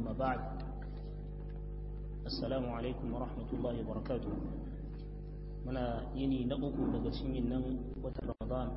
أما بعد السلام عليكم ورحمة الله وبركاته muna yini na uku daga cikin nan watan ramadan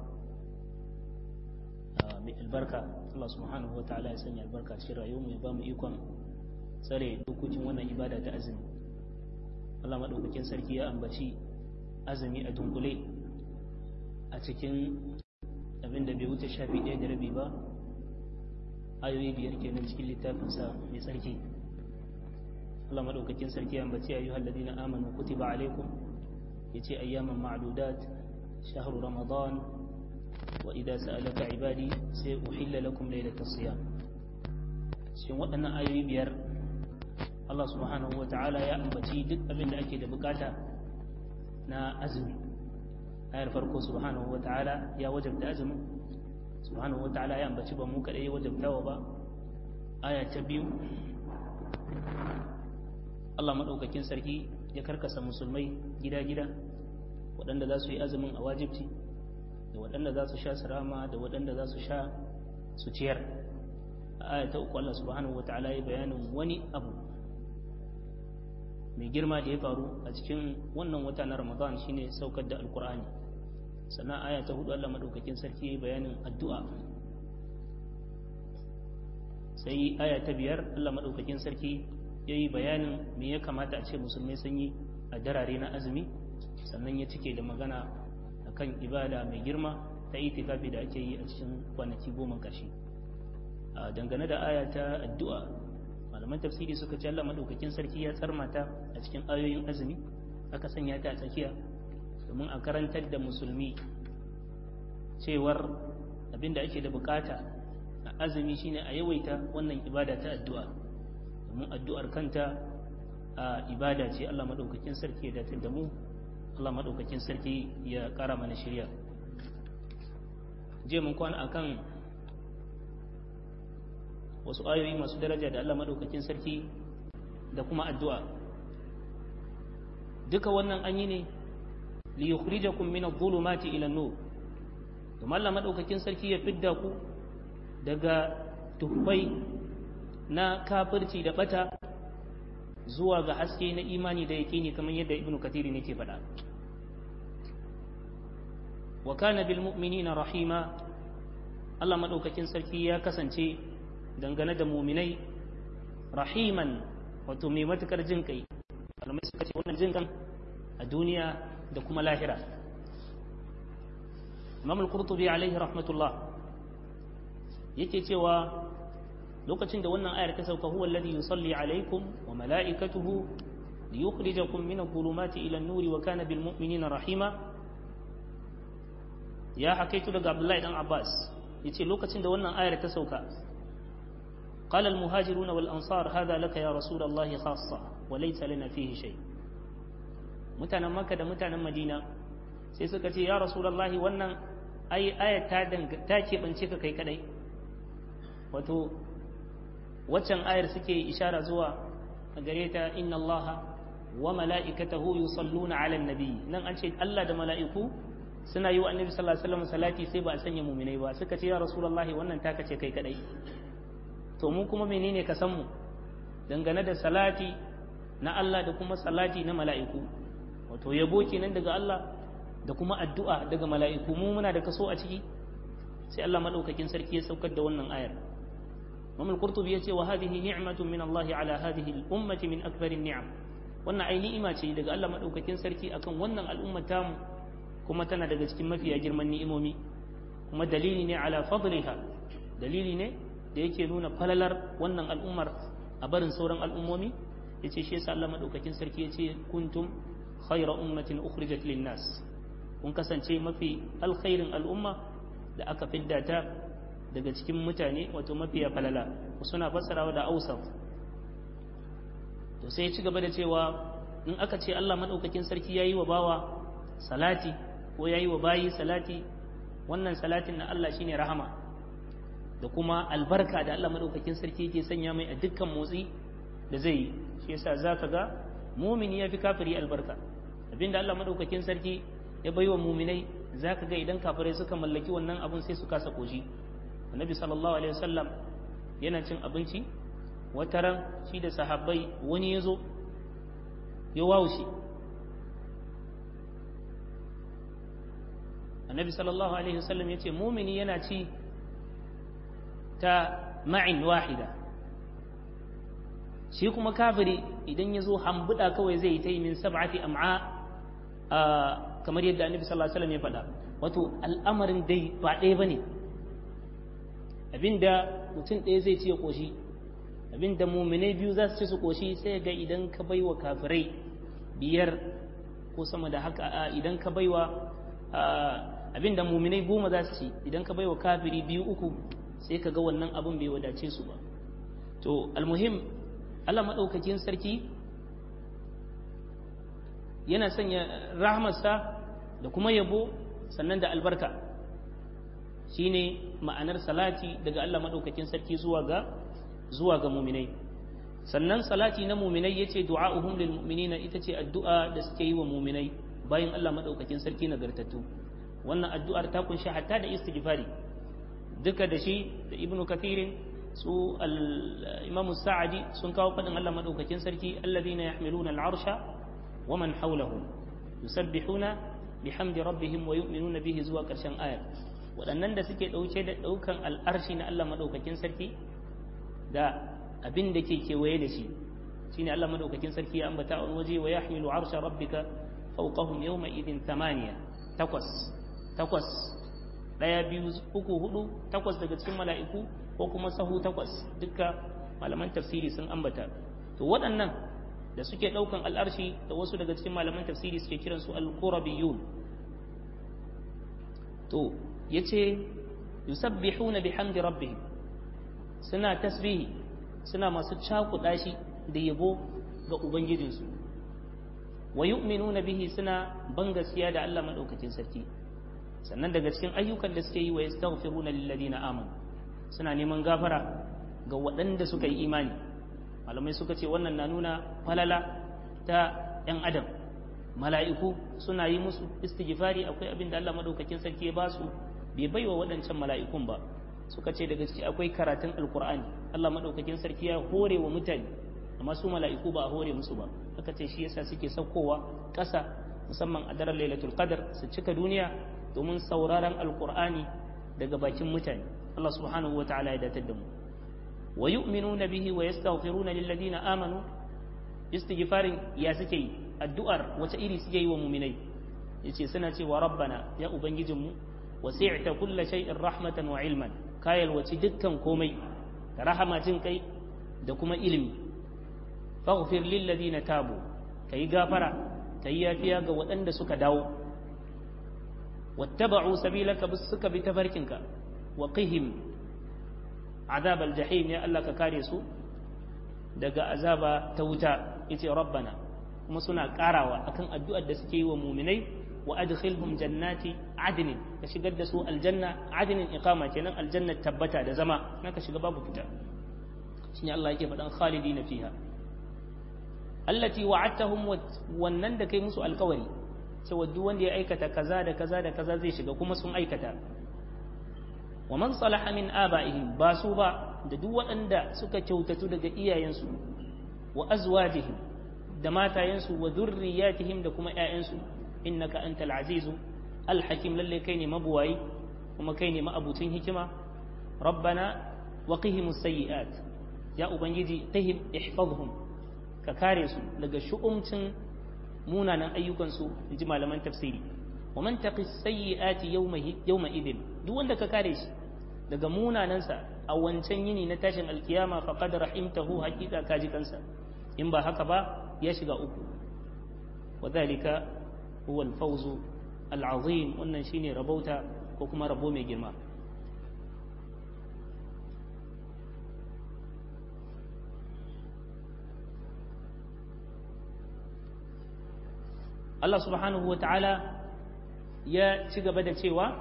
mai albarka Allah subhanahu wa ta'ala ya sanya albarka cikin rayuwar mu ya ba mu ikon tsare dokokin wannan ibada ta azumi Allah madaukakin sarki ya ambaci azumi a dunkule a cikin abin da bai wuce shafi ɗaya da rabi ba ayoyi biyar kenan cikin littafinsa mai tsarki Allah madaukakin sarki ya ambaci ayyuhal ladina amanu kutiba alaikum yace ayyaman ma'dudat shahru ramadan wa idza sa'alaka ibadi sai uhilla lakum laylatas siyam shin waɗannan ayoyi biyar Allah subhanahu wa ta'ala ya ambaci duk abin da ake da bukata na azumi ayar farko subhanahu wa ta'ala ya wajabta azumin subhanahu wa ta'ala ya ambaci ba mu kadai ya wajabtawa ba aya ta biyu Allah madaukakin sarki ya karkasa musulmai gida-gida waɗanda za su yi azumin a wajibci da waɗanda za su sha sirama da waɗanda za su sha su ciyar a aya ta uku Allah subhanahu wa ta'ala ya bayanin wani abu mai girma da ya faru a cikin wannan wata na ramadan shine saukar da alkur'ani sannan aya ta hudu Allah madaukakin sarki ya yi bayanin addu'a sai aya ta biyar Allah madaukakin sarki ya yi bayanin me ya kamata a ce musulmai sun yi a darare na azumi sannan ya cike da magana akan ibada mai girma ta itikafi da ake yi a cikin kwanaki goma ƙarshe dangane da aya ta addu'a malaman tafsiri suka ce Allah madaukakin sarki ya tsarmata a cikin ayoyin azumi aka sanya ta a tsakiya domin a karantar da musulmi cewar abinda ake da bukata a azumi shine a yawaita wannan ibada ta addu'a domin addu'ar kanta a ibada ce Allah madaukakin sarki ya datar da mu Allah madaukakin sarki ya kara mana shirya je mun kwana akan wasu ayoyi masu daraja da Allah madaukakin sarki da kuma addu'a duka wannan an yi ne li yukhrijakum min adh-dhulumati ila an-nur kuma Allah madaukakin sarki ya fidda ku daga tuhbai na kafirci da bata zuwa ga haske na imani da yaqini kamar yadda ibnu katiri ne ke faɗa wa kana bil mu'minina rahima Allah madaukakin sarki ya kasance dangane da muminai rahiman wato mai matukar jin kai malamai suka ce wannan jin kan a duniya da kuma lahira imam al-qurtubi alaihi rahmatullah yake cewa lokacin da wannan ayar ta sauka huwa alladhi yusalli alaikum wa mala'ikatuhu liyukhrijakum min adh-dhulumati ila an-nuri wa kana bil mu'minina rahima ya hakaitu daga abdullahi dan abbas yace lokacin da wannan ayar ta sauka قال المهاجرون والأنصار هذا لك يا رسول الله خاصة وليس لنا فيه شيء mutanen makka da mutanen madina sai suka ce ya rasulullahi wannan ai aya ta ta keɓance ka kai kadai wato waccan ayar suke ishara zuwa a gare ta inna allaha wa mala'ikatahu yusalluna ala nabi nan an ce Allah da mala'iku suna yi wa annabi sallallahu alaihi wasallam salati sai ba a sanya muminai ba suka ce ya rasulullahi wannan taka ce kai kadai to mu kuma menene ka san mu dangane da salati na Allah da kuma salati na mala'iku wato yabo kenan daga Allah da kuma addu'a daga mala'iku mu muna da kaso a ciki sai Allah madaukakin sarki ya saukar da wannan ayar Imam al-Qurtubi yace wa hadhihi ni'matun min Allah ala hadhihi al-ummati min akbar ni'am wannan ai ni'ima ce daga Allah madaukakin sarki akan wannan al'ummar tamu kuma tana daga cikin mafiya girman ni'imomi kuma dalili ne ala fadliha dalili ne da yake nuna falalar wannan al'ummar a barin sauran al'ummomi ya ce shi yasa Allah maɗaukakin sarki ya ce kuntum khayra ummatin ukhrijat linnas kun kasance mafi alkhairin al'umma da aka fidda ta daga cikin mutane wato mafiya falala suna fassarawa da ausaf to sai ya ci gaba da cewa in aka ce Allah maɗaukakin sarki ya yi wa bawa salati ko ya yi wa bayi salati wannan salatin na Allah shine rahama da kuma albarka da Allah madaukakin sarki yake sanya mai a dukkan motsi da zai yi shi yasa zaka ga mumini ya fi kafiri albarka abinda Allah madaukakin sarki ya baiwa muminai zaka ga idan kafirai suka mallaki wannan abun sai su kasa koshi annabi sallallahu alaihi wasallam yana cin abinci wataran shi da sahabbai wani ya zo ya wawushe annabi sallallahu alaihi wasallam ya ce mumini yana ci ta ma'in wahida shi kuma kafiri idan ya zo hambuda kawai zai yi ta yi min sab'ati am'a kamar yadda annabi sallallahu alaihi wasallam ya faɗa wato al'amarin dai ba ɗaya bane abinda mutum ɗaya zai ci ya koshi abinda muminai biyu za su ci su koshi sai ga idan ka baiwa kafirai biyar ko sama da haka idan ka baiwa abinda muminai goma za su ci idan ka baiwa kafiri biyu uku sai ka ga wannan abin bai wadace su ba to almuhim Allah maɗaukakin sarki yana sanya rahmarsa da kuma yabo sannan da albarka shine ma'anar salati daga Allah maɗaukakin sarki zuwa ga zuwa ga muminai sannan salati na muminai yace du'a'uhum lil mu'minina ita ce addu'a da suke yi wa muminai bayan Allah maɗaukakin sarki nagartattu wannan addu'ar ta kunshi hatta da istighfari duka da shi da ibnu kathirin su al-imam sa'adi sun kawo fadin Allah madaukakin sarki alladhina yahmiluna al-arsha wa man hawlahu yusabbihuna bihamdi rabbihim wa yu'minuna bihi zuwa karshen ayar waɗannan da suke ɗauke da ɗaukan al'arshi na Allah madaukakin sarki da abin da ke kewaye da shi shine Allah madaukakin sarki ya ambata a waje wa yahmilu arsha rabbika fawqahum yawma idin thamaniya takwas takwas ɗaya biyu uku hudu takwas daga cikin mala'iku ko kuma sahu takwas dukka malaman tafsiri sun ambata to waɗannan da suke ɗaukan al'arshi da wasu daga cikin malaman tafsiri suke kiransu al-qurabiyun to yace yusabbihuna bihamdi rabbihim suna tasbihi suna masu cakuɗa shi da yabo ga ubangijinsu wa yu'minuna bihi suna ban gaskiya da Allah madaukakin sarki sannan daga cikin ayyukan da suke yi wa yastaghfiruna lil ladina amanu suna neman gafara ga waɗanda suka yi imani malamai suka ce wannan na nuna falala ta ‘yan adam mala'iku suna yi musu istighfari akwai abin da Allah maɗaukakin sarki ya ba su bai bai wa waɗancan mala'ikun ba suka ce daga ciki akwai karatun alkur'ani Allah maɗaukakin sarki ya hore wa mutane amma su mala'iku ba a hore musu ba aka ce shi yasa suke saukowa ƙasa musamman a daren lailatul qadar su cika duniya domin sauraron alkur'ani daga bakin mutane Allah subhanahu wa ta'ala ya datar da mu wa yu'minuna bihi wa yastaghfiruna lil ladina amanu istighfarin ya suke yi addu'ar wace iri suke yi wa mu'minai yace suna cewa rabbana ya ubangijinmu wasi'ta kulla shay'in rahmatan wa ilman kayal wace dukkan komai da rahama jin kai da kuma ilimi faghfir lil ladina tabu kai gafara kai yafiya ga waɗanda suka dawo wattaba'u sabilaka bis suka bi tafarkinka wa qihim azab aljahim ya Allah ka kare su daga azaba ta wuta yace rabbana kuma suna karawa akan addu'ar da suke yi wa mu'minai wa adkhilhum jannati adnin ka shigar da su aljanna adnin iqama kenan aljanna tabbata da zama naka shiga babu fita shine Allah yake faɗan khalidina fiha allati wa'adtahum wannan da kai musu alkawari cewa duk wanda ya aikata kaza da kaza da kaza zai shiga kuma sun aikata wa man salaha min aba'ihim ba su ba da duk waɗanda suka kyautatu daga iyayensu wa azwajihim da matayensu wa dhurriyyatihim da kuma ƴaƴansu innaka antal azizu alhakim lalle kai ne mabuwayi kuma kai ne ma'abucin hikima rabbana wa qihimus sayyi'at ya ubangiji tahib ihfazhum ka kare su daga shu'umcin munanan ayyukansu in ji malaman tafsiri wa man taqi sayyi'ati yawma yawma idin duk wanda ka kare shi daga munanansa a wancan yini na tashin alkiyama faqad rahimtahu haqiqa kaji kansa in ba haka ba ya shiga uku wadhalika huwa al-fawz al-azim wannan shine rabauta ko kuma rabo mai girma Allah subhanahu wa ta'ala ya ci gaba da cewa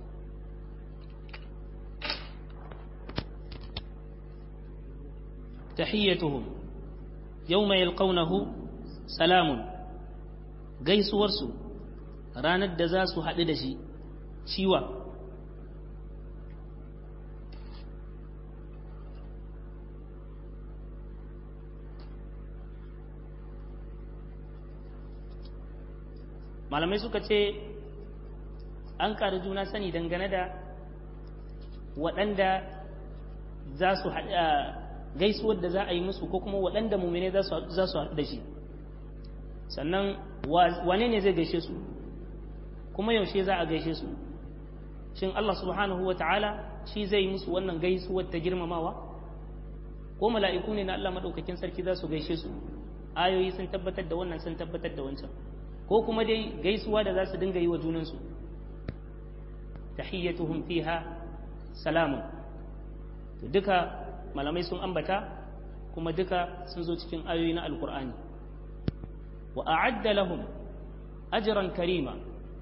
tahiyyatuhum yawma yalqawnahu salamun gaisuwarsu ranar da za su haɗu da shi ciwa malamai suka ce an ƙari juna sani dangane da waɗanda za su gaisuwar da za a yi musu ko kuma waɗanda mumine za su haɗu da shi sannan wane ne zai gaishe su kuma yaushe za a gaishe su shin Allah subhanahu wa ta'ala shi zai musu wannan gaisuwar ta girmamawa ko mala'iku ne na Allah maɗaukakin sarki za su gaishe su ayoyi sun tabbatar da wannan sun tabbatar da wancan ko kuma dai gaisuwa da za su dinga yi wa junansu tahiyyatuhum fiha salamun to duka malamai sun ambata kuma duka sun zo cikin ayoyi na alkur'ani wa a'adda lahum ajran karima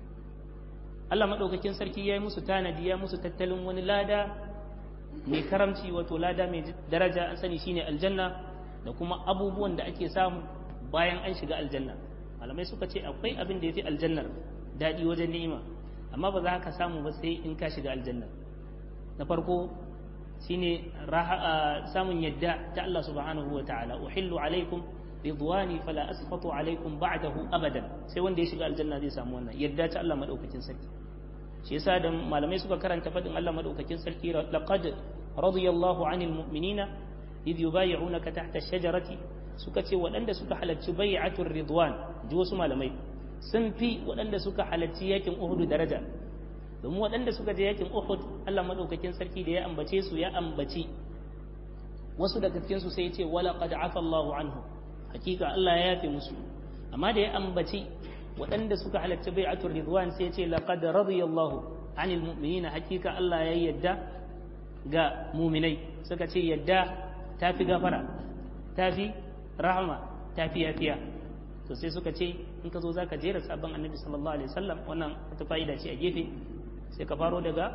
Allah madaukakin sarki ya yi musu tanadi ya musu tattalin wani lada mai karamci wato lada mai daraja an sani shine aljanna da kuma abubuwan da ake samu bayan an shiga aljanna malamai suka ce akwai abin da ya fi aljannar daɗi wajen ni'ima amma ba za ka samu ba sai in ka shiga aljanna na farko shine samun yadda ta Allah subhanahu wa ta'ala uhillu alaikum ridwani fala asfatu alaikum ba'dahu abadan sai wanda ya shiga aljanna zai samu wannan yadda ta Allah madaukakin sarki shi yasa da malamai suka karanta fadin Allah madaukakin sarki laqad radiyallahu anil mu'minina idh yubay'unaka tahta ash-shajarati suka ce waɗanda suka halarci bai'atul ridwan ji wasu malamai sun fi waɗanda suka halarci yakin Uhud daraja domin waɗanda suka je yakin Uhud Allah madaukakin sarki da ya ambace su ya ambaci wasu daga cikin su sai ya ce wala qad afa Allahu anhu hakika Allah ya yafe musu amma da ya ambaci waɗanda suka halarci bai'atul ridwan sai ya ce laqad radiyallahu anil mu'minina hakika Allah ya yadda ga muminai suka ce yadda tafi gafara tafi rahama tafi yafiya to sai suka ce in ka zo zaka jera sabon annabi sallallahu alaihi wasallam wannan wata fa'ida ce a gefe sai ka faro daga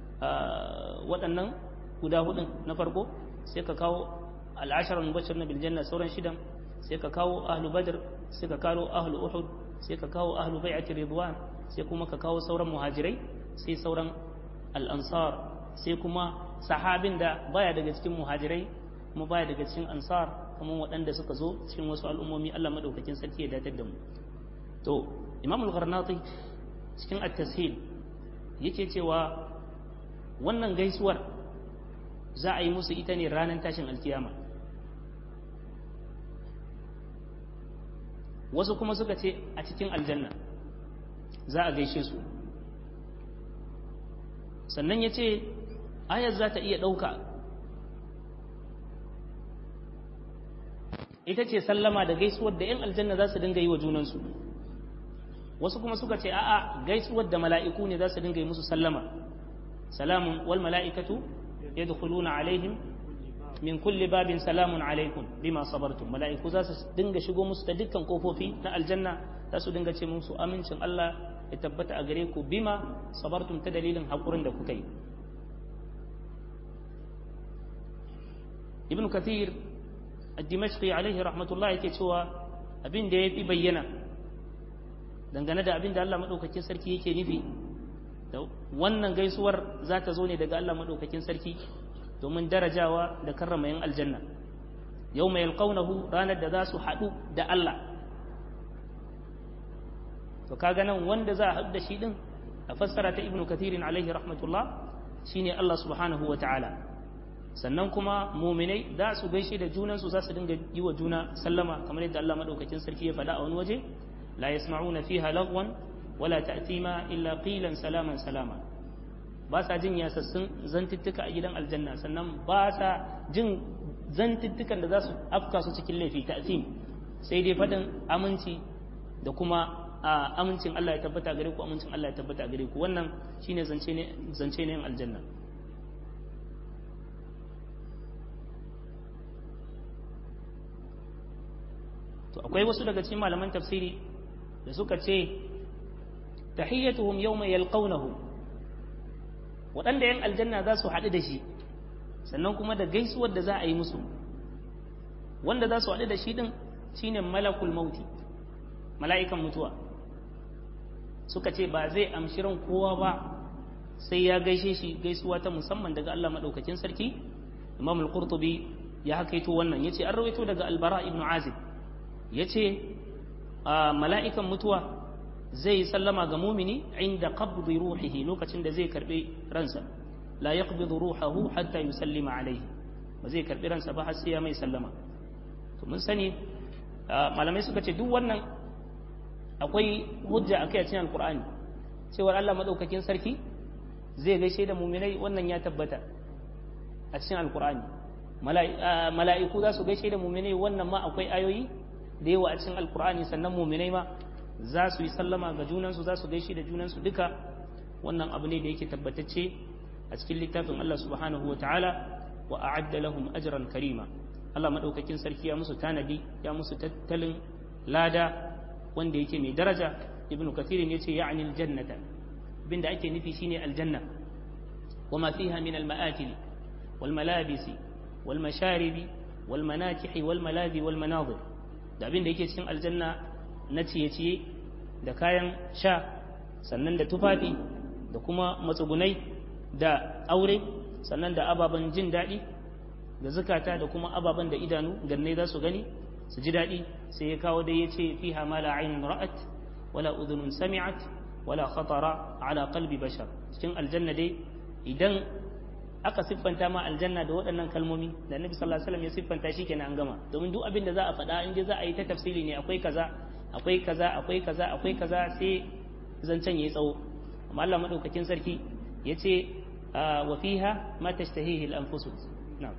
waɗannan guda hudun na farko sai ka kawo al'asharar mubashir na biljanna sauran shidan sai ka kawo ahlu badr sai ka kawo ahlu uhud sai ka kawo ahlu bai'ati ridwan sai kuma ka kawo sauran muhajirai sai sauran al'ansar sai kuma sahabin da baya daga cikin muhajirai kuma baya daga cikin ansar kuma waɗanda suka zo cikin wasu al'ummomi Allah madaukakin sarki ya datar da mu to imam al-gharnati cikin at-tashil yake cewa wannan gaisuwar za a yi musu ita ne ranar tashin alkiyama wasu kuma suka ce a cikin aljanna za a gaishe su sannan ya ce ayar za ta iya ɗauka ita ce sallama da gaisuwar da 'yan aljanna za su dinga yi wa junansu wasu kuma suka ce a'a gaisuwar da mala'iku ne za su dinga yi musu sallama salamun wal mala'ikatu yadkhuluna alaihim min kulli babin salamun alaikum bima sabartum mala'iku za su dinga shigo musu ta dukkan kofofi na aljanna za su dinga ce musu amincin Allah ya tabbata a gare ku bima sabartum ta dalilin hakurin da kuka yi ibn kathir ad-dimashqi alaihi rahmatullah yake cewa abin da yafi bayyana dangane da abin da Allah madaukakin sarki yake nufi da wannan gaisuwar za ta zo ne daga Allah madaukakin sarki domin darajawa da karrama yin aljanna yau mai alƙaunahu ranar da za su haɗu da Allah to kaga nan wanda za a haɗu da shi ɗin a fassara ta ibnu kathirin alaihi rahmatullah shine Allah subhanahu wa ta'ala sannan kuma muminai za su gaishe da junansu za su dinga yi wa juna sallama kamar yadda Allah madaukakin sarki ya faɗa a wani waje la yasma'una fiha lagwan wala ta'tima illa qilan salaman salama ba sa jin yasassun zantuttuka a gidan aljanna sannan ba sa jin zantuttukan da za su afka su cikin laifi ta'zim sai dai faɗin aminci da kuma a amincin Allah ya tabbata gare ku amincin Allah ya tabbata gare ku wannan shine zance ne zance ne aljanna to akwai wasu daga cikin malaman tafsiri da suka ce tahiyyatuhum yawma yalqawnahu waɗanda yan aljanna za su haɗu da shi sannan kuma da gaisuwar da za a yi musu wanda za su haɗu da shi ɗin shine malakul mauti mala'ikan mutuwa suka ce ba zai amshi ran kowa ba sai ya gaishe shi gaisuwa ta musamman daga Allah maɗaukakin sarki imam al-qurtubi ya hakaito wannan yace an rawaito daga albara ibn azib yace mala'ikan mutuwa zai sallama ga mumini inda qabdi ruhihi lokacin da zai karbi ransa la yaqbidu ruhahu hatta yusallima alaihi ba zai karbi ransa ba har sai ya mai sallama to mun sani malamai suka ce duk wannan akwai hujja akai a cikin alqur'ani cewar Allah madaukakin sarki zai gaishe da muminai wannan ya tabbata a cikin alqur'ani mala'iku za su gaishe da muminai wannan ma akwai ayoyi da yawa a cikin alqur'ani sannan muminai ma za su yi sallama ga junansu za su gaishe da junansu duka wannan abu ne da yake tabbatacce a cikin littafin Allah subhanahu wa ta'ala wa a'adda lahum ajran karima Allah madaukakin sarki ya musu tanadi ya musu tattalin lada wanda yake mai daraja ibnu kathir ne yace ya'ni aljannata binda ake nufi shine aljanna wama fiha min alma'akil wal malabisi wal masharibi wal manakihi wal malazi wal manazir da abin da yake cikin aljanna na ciye-ciye da kayan sha sannan da tufafi da kuma matsugunai da aure sannan da ababen jin daɗi da zukata da kuma ababen da idanu gannai za su gani su ji daɗi sai ya kawo dai ya ce fiha ma la ainun ra'at wala udhunun sami'at wala khatara ala qalbi bashar cikin aljanna dai idan aka siffanta ma aljanna da waɗannan kalmomi da annabi sallallahu alaihi wasallam ya siffanta shi kenan an gama domin duk abin da za a faɗa in dai za a yi ta tafsiri ne akwai kaza akwai kaza akwai kaza akwai kaza sai zancen yayi tsawo amma Allah madaukakin sarki yace wa fiha ma tashtahihi al-anfus na'am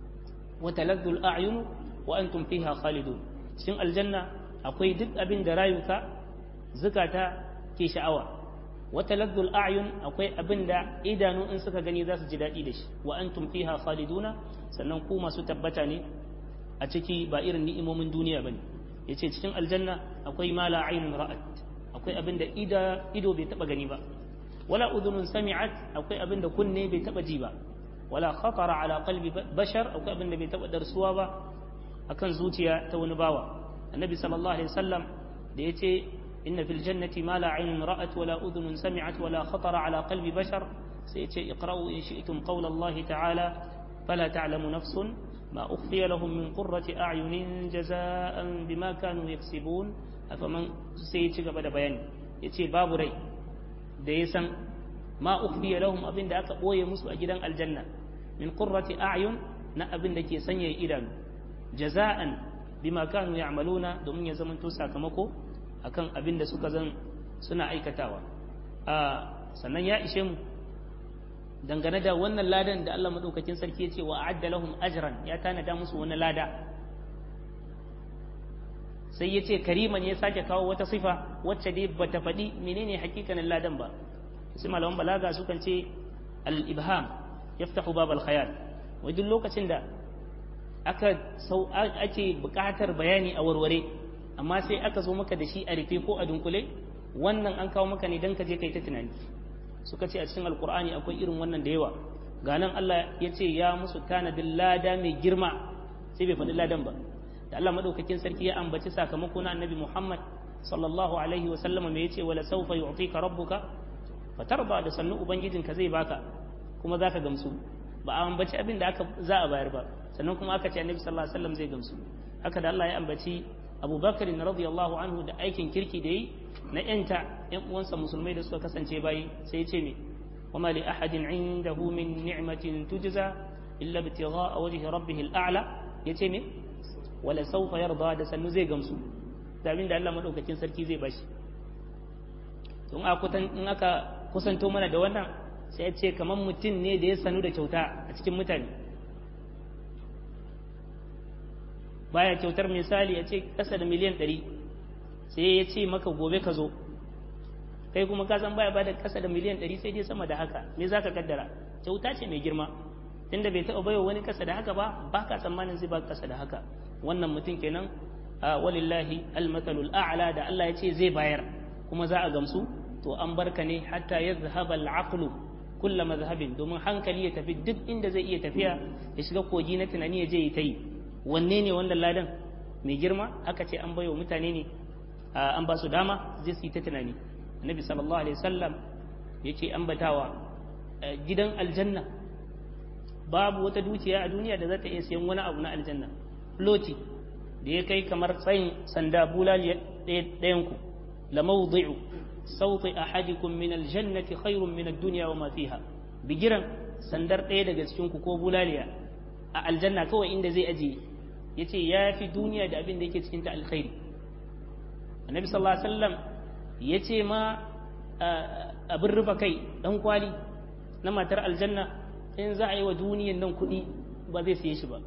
wa taladdu al-a'yun wa antum fiha khalidun cikin aljanna akwai duk abin da rayuka zukata ke sha'awa wa taladdu al-a'yun akwai abin da idanu in suka gani za su ji daɗi da shi wa antum fiha khaliduna sannan ku masu tabbata ne a ciki ba irin ni'imomin duniya bane yace cikin aljanna akwai ma la aynun ra'at akwai abin da ido bai taba gani ba wala udhunun sami'at akwai abin da kunne bai taba ji ba wala khatara ala qalbi bashar akwai abin da bai taba darsuwa ba akan zuciya ta wani bawa annabi sallallahu alaihi wasallam da yace inna fil jannati ma la aynun ra'at wala udhunun sami'at wala khatara ala qalbi bashar sai yace iqra'u in shi'tum qawla Allah ta'ala fala ta'lamu nafsun ما أخفي لهم من قرة أعين جزاء بما كانوا يكسبون أفمن سيتي قبل بيان يتي باب ري ديسا ما أخفي لهم أبن داك أوي مسو أجدان الجنة من قرة أعين نا أبن دكي سنيا إيران جزاء بما كانوا يعملون دومين يزمن توسا كمكو akan abin da suka zan suna aikatawa a sannan ya ishe mu dangane da wannan ladan da Allah madaukakin sarki ya ce wa a'adda lahum ajran ya tanada musu wani lada sai ya ce kariman ya sake kawo wata sifa wacce dai bata faɗi menene hakikanin ladan ba sai malaman balaga sukan ce al-ibham yaftahu bab al-khayal wai duk lokacin da aka sau ake buƙatar bayani a warware amma sai aka zo maka da shi a rufe ko a dunkule wannan an kawo maka ne dan ka je kai ta tunani suka ce a cikin alkur'ani akwai irin wannan da yawa ga nan Allah ya ce ya musu tanadin lada mai girma sai bai faɗi ladan ba da Allah madaukakin sarki ya ambaci sakamako na annabi Muhammad sallallahu alaihi wa sallama me yace wala sawfa yu'tika rabbuka fatarda da sannu ubangijinka zai baka kuma zaka gamsu ba a ambaci abin da aka za a bayar ba sannan kuma aka ce annabi sallallahu alaihi wasallam zai gamsu haka da Allah ya ambaci Abu Bakar radiyallahu anhu da aikin kirki da yi na yanta yan uwansa musulmai da suka kasance bayi sai ya ce me wama li ahadin indahu min ni'matin tujza illa ibtigha'a wajhi rabbih al'ala yace me wala sawfa yarda da sannu zai gamsu da abin da Allah madaukakin sarki zai bashi in aka in aka kusanto mana da wannan sai ya ce kamar mutum ne da ya sanu da kyauta a cikin mutane baya kyautar misali ya ce kasa da miliyan ɗari sai ya ce maka gobe ka zo kai kuma ka san baya bada kasa da miliyan ɗari sai dai sama da haka me za ka kaddara kyauta ce mai girma tunda bai taɓa baiwa wani kasa da haka ba ba ka tsammanin zai ba kasa da haka wannan mutum kenan walillahi almatalul a'la da Allah ya ce zai bayar kuma za a gamsu to an barka ne hatta yadhhaba al-aqlu kulla mazhabin domin hankali ya tafi duk inda zai iya tafiya ya shiga kogi na tunani ya je ya ta yi wanne ne wannan ladan mai girma aka ce an baiwa mutane ne an ba su dama zai su yi ta tunani annabi sallallahu alaihi wasallam yake ambatawa gidan aljanna babu wata dukiya a duniya da za ta iya sayan wani abu na aljanna floti da ya kai kamar tsayin sanda bulali ɗayan ku lamawdi'u sauti ahadikum min aljannati khairun min ad-dunya wa ma fiha bigiran sandar ɗaya daga cikin ku ko bulaliya a aljanna kawai inda zai aje yace ya fi duniya da abin da yake cikin ta alkhairi annabi sallallahu alaihi wasallam yace ma abin rufa kai dan kwali na matar aljanna in za a yi wa duniyan nan kuɗi ba zai siye shi ba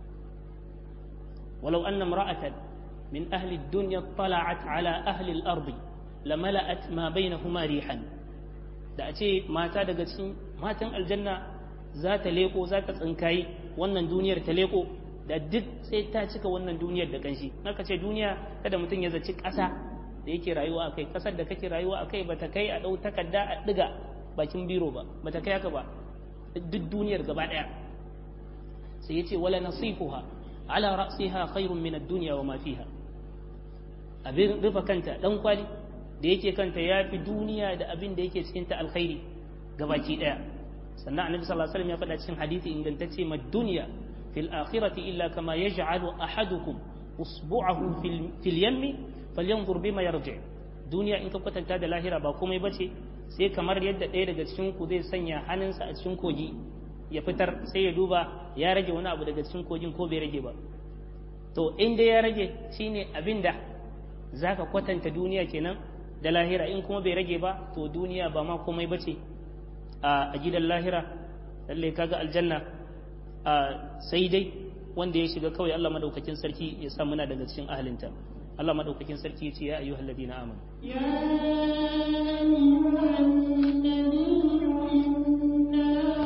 walau anna imra'atan min ahli ad-dunya tala'at ala ahli al-ard lamala'at ma bainahuma rihan da a ce mata daga cikin matan aljanna za ta leko za ta tsinkayi wannan duniyar ta leko da duk sai ta cika wannan duniyar da kanshi naka ce duniya kada mutum ya zaci ƙasa da yake rayuwa akai ƙasar da kake rayuwa akai bata kai a ɗau takarda a ɗiga bakin biro ba bata kai haka ba duk duniyar gaba ɗaya sai ya ce wala nasifuha ala ra'siha khairun min ad-dunya wa ma fiha abin rufa kanta dan kwali da yake kanta ya fi duniya da abin da yake cikin ta alkhairi gabaki ɗaya sannan annabi sallallahu alaihi wasallam ya faɗa cikin hadisi ingantacce ma duniya fil akhirati illa kama yaj'alu ahadukum usbu'ahu fil yammi falyanzur bima yarji duniya in ka kwatanta da lahira ba komai bace sai kamar yadda ɗaya daga cikin ku zai sanya hannunsa a cikin kogi ya fitar sai ya duba ya rage wani abu daga cikin kogin ko bai rage ba to in dai ya rage shine abinda zaka kwatanta duniya kenan da lahira in kuma bai rage ba to duniya ba ma komai bace a gidan lahira lalle kaga aljanna sai dai wanda ya shiga kawai Allah madaukakin sarki ya sa muna daga cikin ahalinta Allah madaukakin sarki ya ce ya ayyuhal ladina amanu ya ayyuhan nabiyyu inna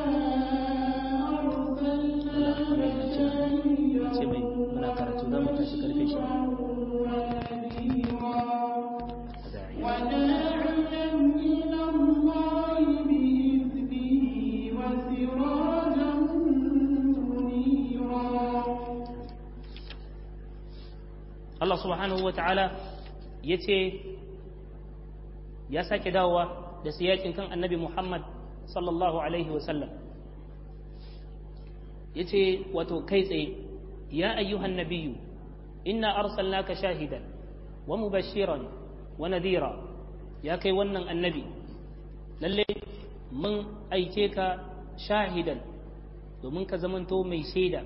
arsalnaka ce mai muna karatu za mu tashi karfe shi وداعيا إلى الله بإذنه وسراجا منيرا Allah subhanahu wa ta'ala ya ce ya sake dawowa da siyakin kan annabi Muhammad sallallahu Alaihi wasallam ya ce wato kai tsaye ya ayyuhan nabiyu inna arsalnaka shahidan wa mubashiran wa nadira ya kai wannan annabi lalle mun aike ka shahidan domin ka zamanto mai shaida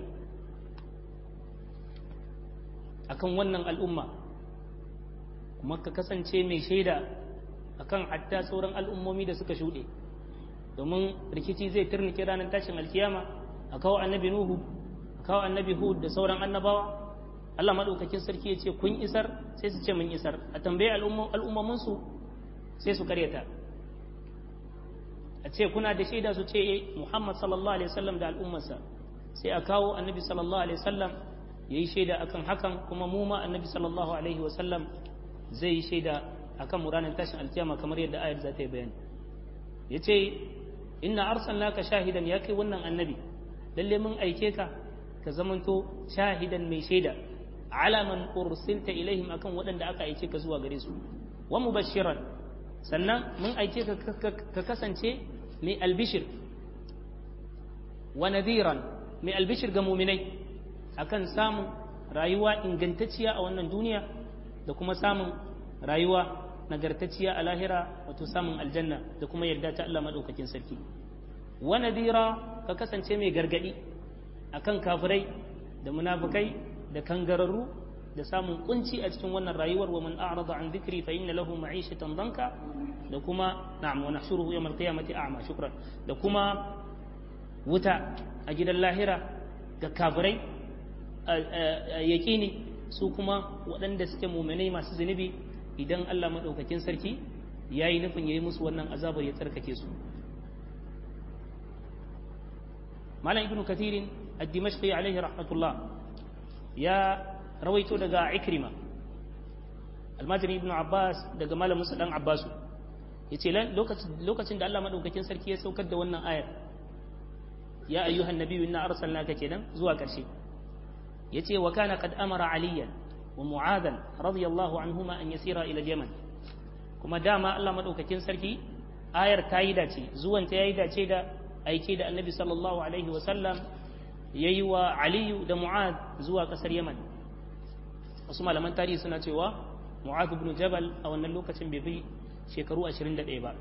akan wannan al'umma kuma ka kasance mai shaida akan hatta sauran al'ummomi da suka shuɗe domin rikici zai turnike ranar tashin alkiyama a kawo annabi nuhu a kawo annabi hud da sauran annabawa Allah maɗaukakin sarki ya ce kun isar sai su ce mun isar a tambaye al'ummominsu sai su karyata a ce kuna da shaida su ce muhammad sallallahu alaihi wasallam da al'ummarsa sai a kawo annabi sallallahu alaihi wasallam ya yi shaida akan hakan kuma mu ma annabi sallallahu alaihi wasallam zai yi shaida akan mu ranar tashin alkiyama kamar yadda ayar za ta yi bayani ya ce inna arsalnaka shahidan ya kai wannan annabi lalle mun aike ka ka zamanto shahidan mai shaida ala man ursilta ilaihim akan waɗanda aka aike ka zuwa gare su wa mubashiran sannan mun aike ka ka kasance mai albishir wa nadiran mai albishir ga muminai akan samun rayuwa ingantacciya a wannan duniya da kuma samun rayuwa nagartacciya a lahira wato samun aljanna da kuma yarda ta Allah madaukakin sarki wa nadira ka kasance mai gargadi akan kafirai da munafikai da kangararru da samun kunci a cikin wannan rayuwar wa man a'rada an dhikri fa inna lahu ma'ishatan danka da kuma na'am wa nahshuruhu yawm al-qiyamati a'ma shukran da kuma wuta a gidan lahira ga kafirai yaƙini su kuma waɗanda suke muminai masu zunubi idan Allah maɗaukakin sarki ya yi nufin ya yi musu wannan azabar ya tsarkake su malam ibnu kathirin ad-dimashqi alaihi rahmatullah ya rawaito daga ikrima almajiri ibnu abbas daga malam musa dan abbasu yace lokacin da Allah maɗaukakin sarki ya saukar da wannan ayar ya ayyuhan nabiyyu inna arsalnaka kenan zuwa ƙarshe yace wa kana qad amara aliyan wa mu'adhan radiyallahu anhuma an yasira ila yaman kuma dama Allah madaukakin sarki ayar ta yi dace zuwan ta yayi dace da aike da annabi sallallahu alaihi wa sallam yayi wa aliyu da mu'ad zuwa kasar yaman wasu malaman tarihi suna cewa mu'adh ibn jabal a wannan lokacin bai bi shekaru 21 ba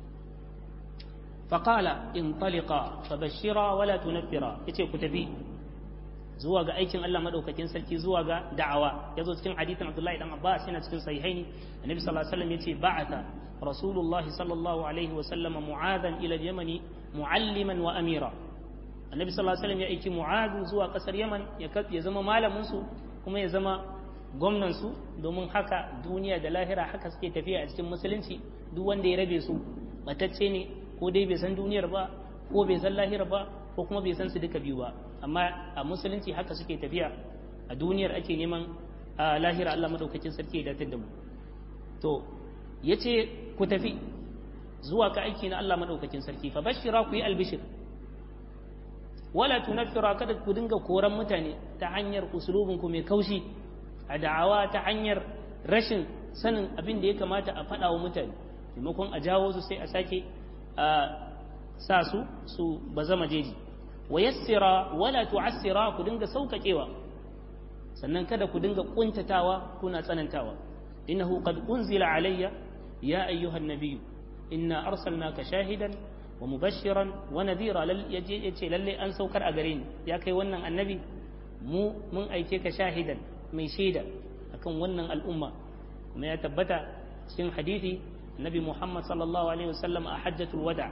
faqala intaliqa fabashshira wala tunaffira yace ku tafi zuwa ga aikin Allah madaukakin sarki zuwa ga da'awa yazo cikin hadithin Abdullahi dan Abbas yana cikin sahihaini annabi sallallahu alaihi wasallam yace ba'atha rasulullah sallallahu alaihi wasallam mu'adhan ila al-yamani mu'alliman wa amira annabi sallallahu alaihi wasallam ya aiki mu'adh zuwa kasar yaman ya zama malamin su kuma ya zama gwamnan su domin haka duniya da lahira haka suke tafiya a cikin musulunci duk wanda ya rabe su batacce ne ko dai bai san duniyar ba ko bai san lahira ba ko kuma bai san su duka biyu ba amma a musulunci haka suke tafiya a duniyar ake neman a lahira Allah madaukakin sarki ya datar da mu to yace ku tafi zuwa ka aiki na Allah madaukakin sarki fa bashira ku yi albishir wala tunaffira kada ku dinga koran mutane ta hanyar usulubin ku mai kaushi a da'awa ta hanyar rashin sanin abin da ya kamata a faɗa wa mutane maimakon a jawo su sai a sake a sa su su bazama jeji wa yassira wala tu'assira ku dinga saukakewa sannan kada ku dinga kuntatawa kuna tsanantawa innahu qad unzila alayya ya ayyuhan nabiyyu inna arsalnaka shahidan wa mubashiran wa nadhira yace yace lalle an saukar a gare ni ya kai wannan annabi mu mun aike ka shahidan mai shaida akan wannan al'umma kuma ya tabbata cikin hadisi nabi Muhammad sallallahu alaihi wasallam a hajjatul wada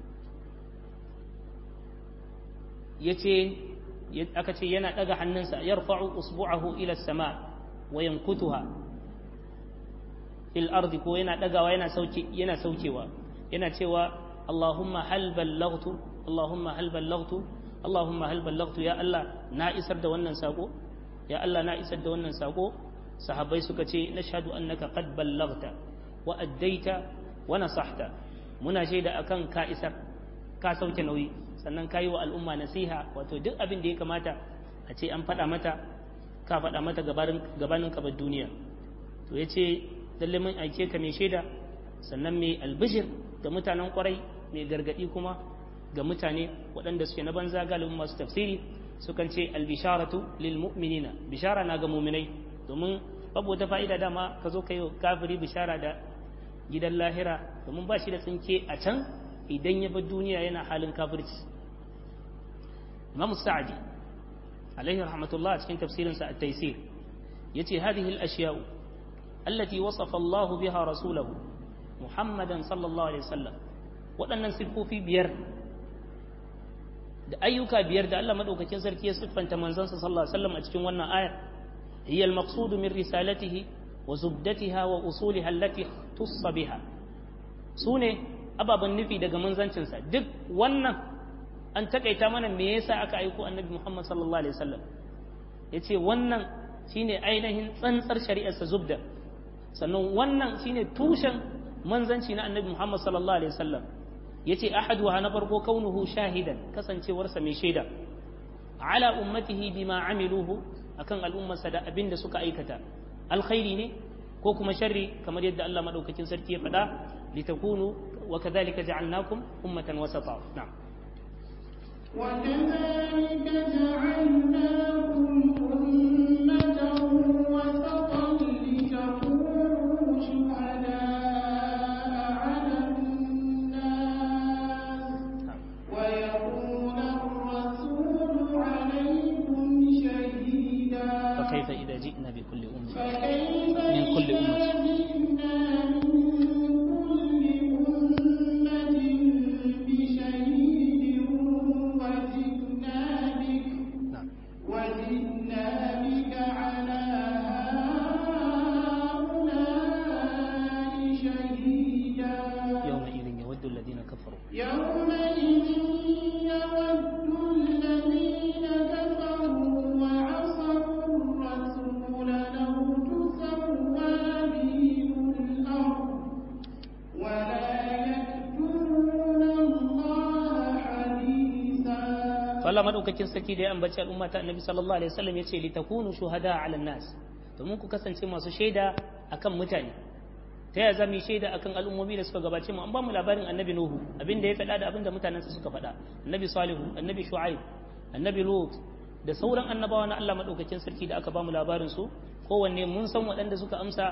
yace aka ce yana daga hannunsa yarfa'u usbu'ahu ila sama wa yankutuha fil ardi ko yana dagawa yana sauke yana saukewa yana cewa Allahumma hal ballaghtu Allahumma hal ballaghtu Allahumma hal ballaghtu ya Allah na isar da wannan sako ya Allah na isar da wannan sako sahabbai suka ce nashhadu annaka qad ballaghta wa addaita wa nasahta muna shaida akan ka isar ka sauke nauyi sannan ka yi wa al'umma nasiha wato duk abin da ya kamata a ce an faɗa mata ka faɗa mata gabanin kabar duniya to ya ce lalle mun aike ka mai shaida sannan mai albishir ga mutanen kwarai mai gargaɗi kuma ga mutane waɗanda suke na banza galibin masu tafsiri sukan ce albisharatu lil mu'minina bishara na ga muminai domin babu wata fa'ida dama ka zo ka yi kafiri bishara da gidan lahira domin ba shi da tsinke a can idan ya bar duniya yana halin kafirci imam sa'adi alaihi rahmatullah a cikin tafsirinsa at-taysir yace hadhihi al-ashya'u allati wasafa Allah biha rasulahu muhammadan sallallahu alaihi wasallam waɗannan siffofi biyar da ayyuka biyar da Allah madaukakin sarki ya siffanta manzansa sallallahu alaihi wasallam a cikin wannan ayar hiya al-maqsud min risalatihi wa zubdatiha wa usuliha allati tussa biha sune ababen nufi daga manzancinsa duk wannan an takaita mana me yasa aka aiko annabi Muhammad sallallahu alaihi wasallam yace wannan shine ainihin tsantsar shari'arsa zubda sannan wannan shine tushen manzanci na annabi Muhammad sallallahu alaihi wasallam yace ahaduha na farko kaunuhu shahidan kasancewarsa mai shaida ala ummatihi bima amiluhu akan al'ummarsa da abin da suka aikata alkhairi ne ko kuma sharri kamar yadda Allah madaukakin sarki ya faɗa litakunu wa kadhalika ja'alnakum ummatan wasata na'am وكذلك جعلناكم أمة وسطا لتكونوا شهداء على الناس ويكون الرسول عليكم شهيدا فكيف إذا جئنا بكل أمة فكيف من كل إذا أمة جئنا من كل أمة بشهيد وجئنا بك نعم وجئنا بك على هؤلاء شهيدا يومئذ يود الذين كفروا يومئذ يود الذين كفروا وعصوا الرسول لو تسوى بهم الأرض ولا يكتمون الله حديثا Allah madaukakin sarki da ya ambaci al'umma ta annabi sallallahu alaihi wasallam yace li takunu shuhada 'ala nas domin ku kasance masu shaida akan mutane ta yaya zamu yi shaida akan al'ummomi da suka gabace mu an ba mu labarin annabi nuhu abin da ya faɗa da abin da mutanensa suka faɗa annabi salihu annabi shu'aib annabi lut da sauran annabawa na Allah madaukakin sarki da aka ba mu labarin su kowanne mun san waɗanda suka amsa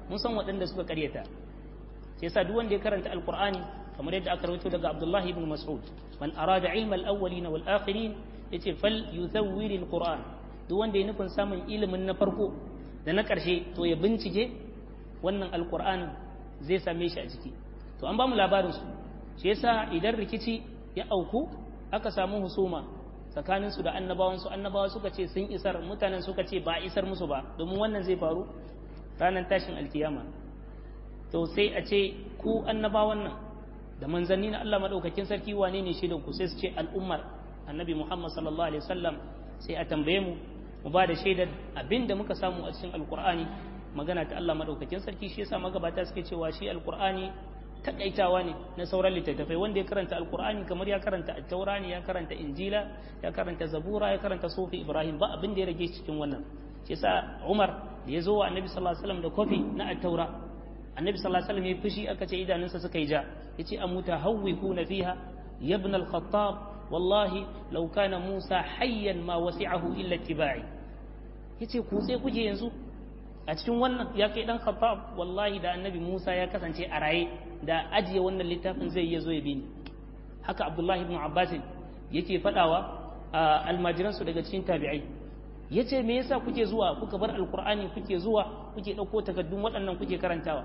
mun san waɗanda suka karyata sai yasa duk wanda ya karanta alqur'ani kamar yadda aka rawaito daga Abdullah ibn Mas'ud man arada ilma al-awwalin wal akhirin yace fal yuzawwir al-qur'an duk wanda ya nufin samun ilimin na farko da na ƙarshe to ya bincike wannan alqur'anin zai same shi a ciki to an ba mu labarin su shi yasa idan rikici ya auku aka samu husuma tsakanin su da annabawan su annabawa suka ce sun isar mutanen suka ce ba isar musu ba domin wannan zai faru ranar tashin alkiyama to sai a ce ku annabawan nan da manzanni na Allah madaukakin sarki wane ne shaidan ku sai su ce al'ummar annabi Muhammad sallallahu alaihi wasallam sai a tambaye mu mu ba da shaidar abinda muka samu a cikin alkur'ani magana ta Allah madaukakin sarki shi yasa magabata suke cewa shi alkur'ani takaitawa ne na sauran littattafai wanda ya karanta alkur'ani kamar ya karanta attaura ne ya karanta injila ya karanta zabura ya karanta sufi ibrahim ba abin da ya rage cikin wannan shi yasa umar da ya zo wa annabi sallallahu alaihi wasallam da kofi na attaura annabi sallallahu alaihi wasallam ya fushi aka ce idanunsa suka yi ja yace amuta hawwikuna fiha ya ibn al-khattab wallahi law kana musa hayyan ma wasi'ahu illa ittiba'i yace ku sai kuke yanzu a cikin wannan ya kai dan khattab wallahi da annabi Musa ya kasance a raye da ajiye wannan littafin zai iya zo ya bi ni haka Abdullahi ibn Abbas yake fadawa almajiran su daga cikin tabi'ai yace me yasa kuke zuwa kuka bar alqur'ani kuke zuwa kuke dauko takaddun waɗannan kuke karantawa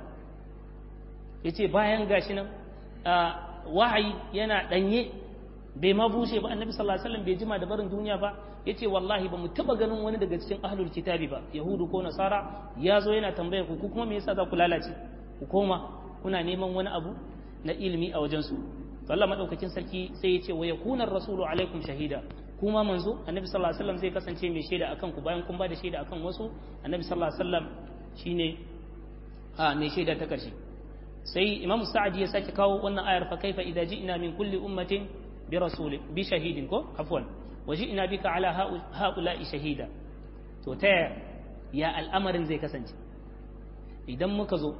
yace bayan gashi nan wahayi yana danye bai ma bushe ba annabi sallallahu alaihi wasallam bai jima da barin duniya ba yace wallahi ba mu taba ganin wani daga cikin ahlul kitabi ba yahudu ko nasara ya zo yana tambayar ku kuma me yasa za ku lalace ku koma kuna neman wani abu na ilimi a wajen su to Allah madaukakin sarki sai ya ce wa yakuna rasulu alaikum shahida kuma manzo annabi sallallahu alaihi wasallam zai kasance mai shaida akan ku bayan kun ba da shaida akan wasu annabi sallallahu alaihi wasallam shine a mai shaida ta karshe sai imam sa'adi ya sake kawo wannan ayar fa kaifa idza ji'na min kulli ummatin bi rasulin bi shahidin ko afwan waji'na bika ala haula'i shahida to ta ya al'amarin zai kasance idan muka zo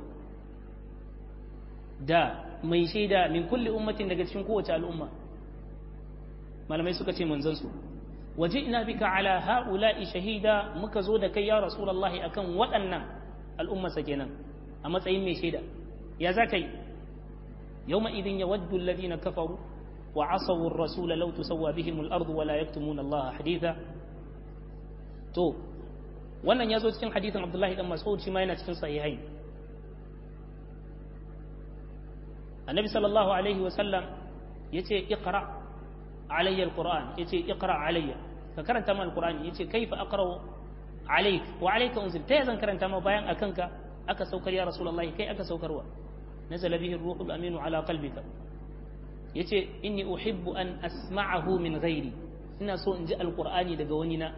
da mai shaida min kulli ummatin daga cikin kowace al'umma malamai suka ce manzon su waji'na bika ala haula'i shahida muka zo da kai ya rasulullahi akan waɗannan al'umma sa kenan a matsayin mai shaida ya za ka yi yawma idin yawaddu alladhina kafaru وعصوا الرسول لو تسوى بهم الأرض ولا يكتمون الله حديثا تو wannan ya zo cikin hadithin abdullahi dan mas'ud shi ma yana cikin sahihai annabi sallallahu alaihi wa sallam yace iqra alayya alquran yace iqra alayya ka karanta ma alqurani yace kaifa aqra alayk wa alayka unzil ta zan karanta ma bayan akanka aka saukar ya rasulullahi kai aka saukarwa nazala bihi ruhul aminu ala qalbika yace inni uhibbu an asma'ahu min ghairi ina so in ji alqur'ani daga wani na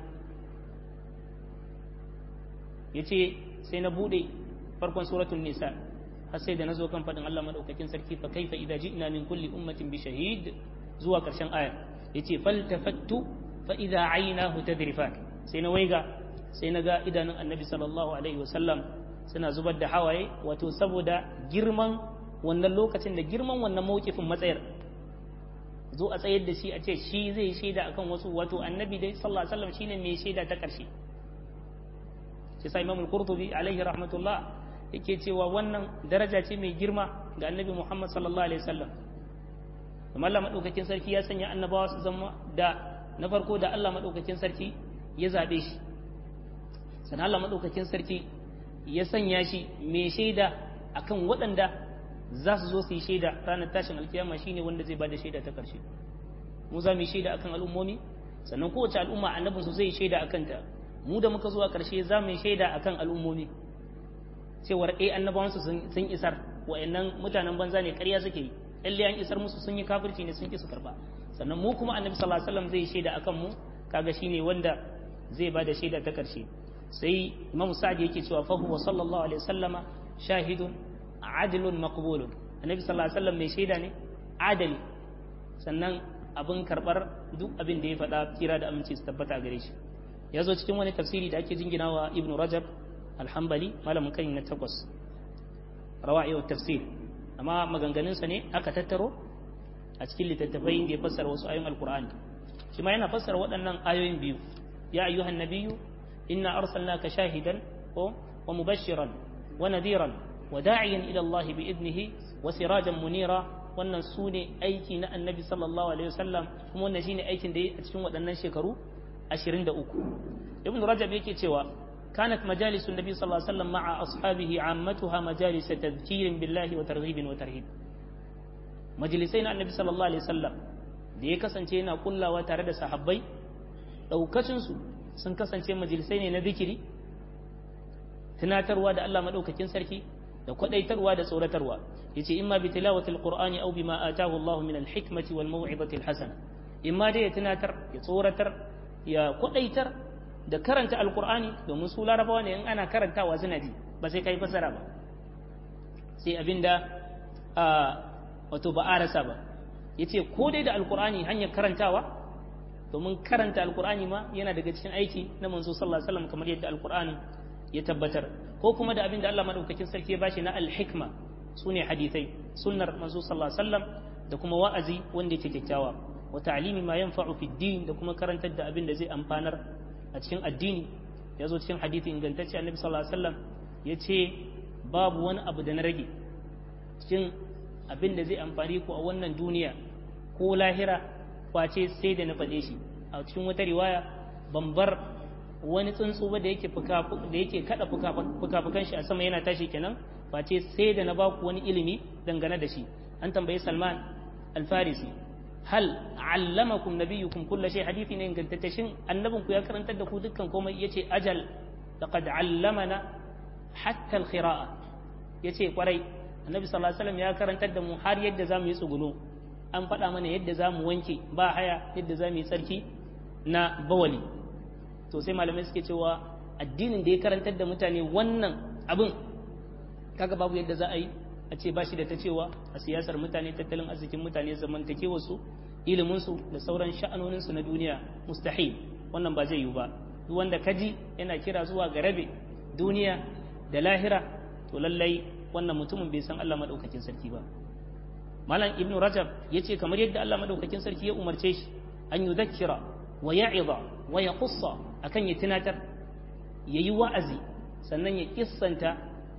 yace sai na bude farkon suratul nisa har sai da nazo kan fadin Allah madaukakin sarki fa kaifa idza ji'na min kulli ummatin bi shahid zuwa karshen aya yace faltafattu fa idza aynahu tadrifan sai na waiga sai na ga idanun annabi sallallahu alaihi wasallam suna zubar da hawaye wato saboda girman wannan lokacin da girman wannan mawkifin matsayar zo a tsayar da shi a ce shi zai shaida akan wasu wato annabi dai sallallahu alaihi wasallam shine mai shaida ta karshe shi sai imamul qurtubi alaihi rahmatullah yake cewa wannan daraja ce mai girma ga annabi muhammad sallallahu alaihi wasallam kuma Allah madaukakin sarki ya sanya annabawa su zama da na farko da Allah madaukakin sarki ya zabe shi sannan Allah madaukakin sarki ya sanya shi mai shaida akan waɗanda za su zo su yi shaida ranar tashin alkiyama shine wanda zai bada shaida ta karshe mu za mu yi shaida akan al'ummomi sannan kowace al'umma annabin su zai shaida akan ta mu da muka zuwa karshe za mu yi shaida akan al'ummomi cewar eh annabawan su sun isar wa'annan mutanen banza ne ƙarya suke yi lalle an isar musu sun yi kafirci ne sun ki su karba sannan mu kuma annabi sallallahu alaihi wasallam zai yi shaida akan mu kaga shine wanda zai bada shaida ta karshe sai imamu sa'ad yake cewa fa huwa sallallahu alaihi wasallama shahidun adilun maqbulun annabi sallallahu alaihi wasallam mai shaida ne adali sannan abin karbar duk abin da ya faɗa kira da aminci su tabbata gare shi ya zo cikin wani tafsiri da ake jinginawa ibnu rajab alhambali malamin kan na takwas rawa'i wa tafsir amma maganganunsa ne aka tattaro a cikin littattafai da ya fassara wasu ayoyin alqur'ani shi ma yana fassara waɗannan ayoyin biyu ya ayyuhan nabiyyu inna arsalnaka shahidan wa mubashiran wa nadiran wa da'iyan ila Allah bi idnihi wa sirajan munira wannan su ne aiki na annabi sallallahu alaihi wasallam kuma wannan shine aikin da ya a cikin waɗannan shekaru 23 ibn rajab yake cewa كانت مجالس النبي صلى الله عليه وسلم مع أصحابه عامتها مجالس تذكير بالله وترغيب وترهيب مجلسين النبي صلى الله عليه وسلم da ya kasance yana kullawa tare da sahabbai ɗaukacinsu sun kasance majalisai ne na zikiri tunatarwa da Allah maɗaukakin sarki da kwaɗaitarwa da tsoratarwa ya ce imma bi tilawatil qur'ani aw bima atahu Allah min al-hikmati wal maw'izati al-hasana imma dai ya tunatar ya tsoratar ya kwaɗaitar da karanta alqur'ani domin su larabawa ne in ana karantawa suna ji ba sai kai fasara ba sai abinda wato ba a rasa ba yace ko dai da alqur'ani hanyar karantawa domin karanta alqur'ani ma yana daga cikin aiki na manzo sallallahu alaihi wasallam kamar yadda alqur'ani ya tabbatar ko kuma da abin da Allah madaukakin sarki ya bashi na alhikma sune hadithai sunnar manzo sallallahu alaihi wasallam da kuma wa'azi wanda yake kyakkyawa wa ta'limi ma yanfa'u fi din da kuma karantar da abin da zai amfanar a cikin addini ya zo cikin hadithi ingantacce annabi sallallahu alaihi wasallam ya ce babu wani abu da na rage cikin abin da zai amfani ku a wannan duniya ko lahira face sai da na faɗe shi a cikin wata riwaya ban bar wani tsuntsu ba da yake da yake kada fuka-fukan shi a sama yana tashi kenan face sai da na ba ku wani ilimi dangane da shi an tambayi Salman al-Farisi hal allamakum nabiyukum kullu shay hadisi ne ingantacce shin annabin ku ya karantar da ku dukkan komai yace ajal laqad allamana hatta al-qira'a yace kwarai annabi sallallahu alaihi wasallam ya karantar da mu har yadda zamu yi tsuguno an faɗa mana yadda zamu wanke ba haya yadda zamu yi tsarki na bawali to sai malamai suke cewa addinin da ya karantar da mutane wannan abin kaga babu yadda za a yi a ce ba shi da ta cewa a siyasar mutane tattalin arzikin mutane zamantakewarsu iliminsu da sauran sha'anoninsu na duniya mustahil wannan ba zai yiwu ba duk wanda kaji yana kira zuwa ga rabe duniya da lahira to lallai wannan mutumin bai san Allah madaukakin sarki ba malam ibn rajab yace kamar yadda Allah madaukakin sarki ya umarce shi an yudhakkira wa ya'iza wa yaqussa akan ya tunatar yayi wa'azi sannan ya kissanta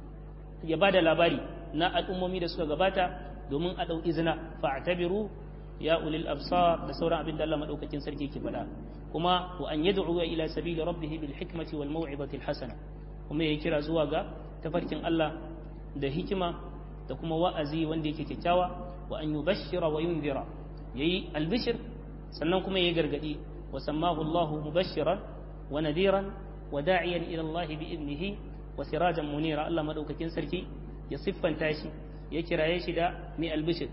ya bada labari na al'ummomi da suka gabata domin a ɗau izina fa'tabiru ya ulil absar da sauran abin da Allah madaukakin sarki ke faɗa kuma wa an yad'u ila sabili rabbih bil hikmati wal maw'izati al hasana kuma yayi kira zuwa ga tafarkin Allah da hikima da kuma wa'azi wanda yake kyakkyawa wa an yubashshira wa yunzira yayi albishir sannan kuma yayi gargadi wa sammahu Allah mubashshiran wa nadiran wa da'iyan ila Allah bi idnihi wa sirajan munira Allah madaukakin sarki ya siffanta shi ya kiraye shi da mai albishir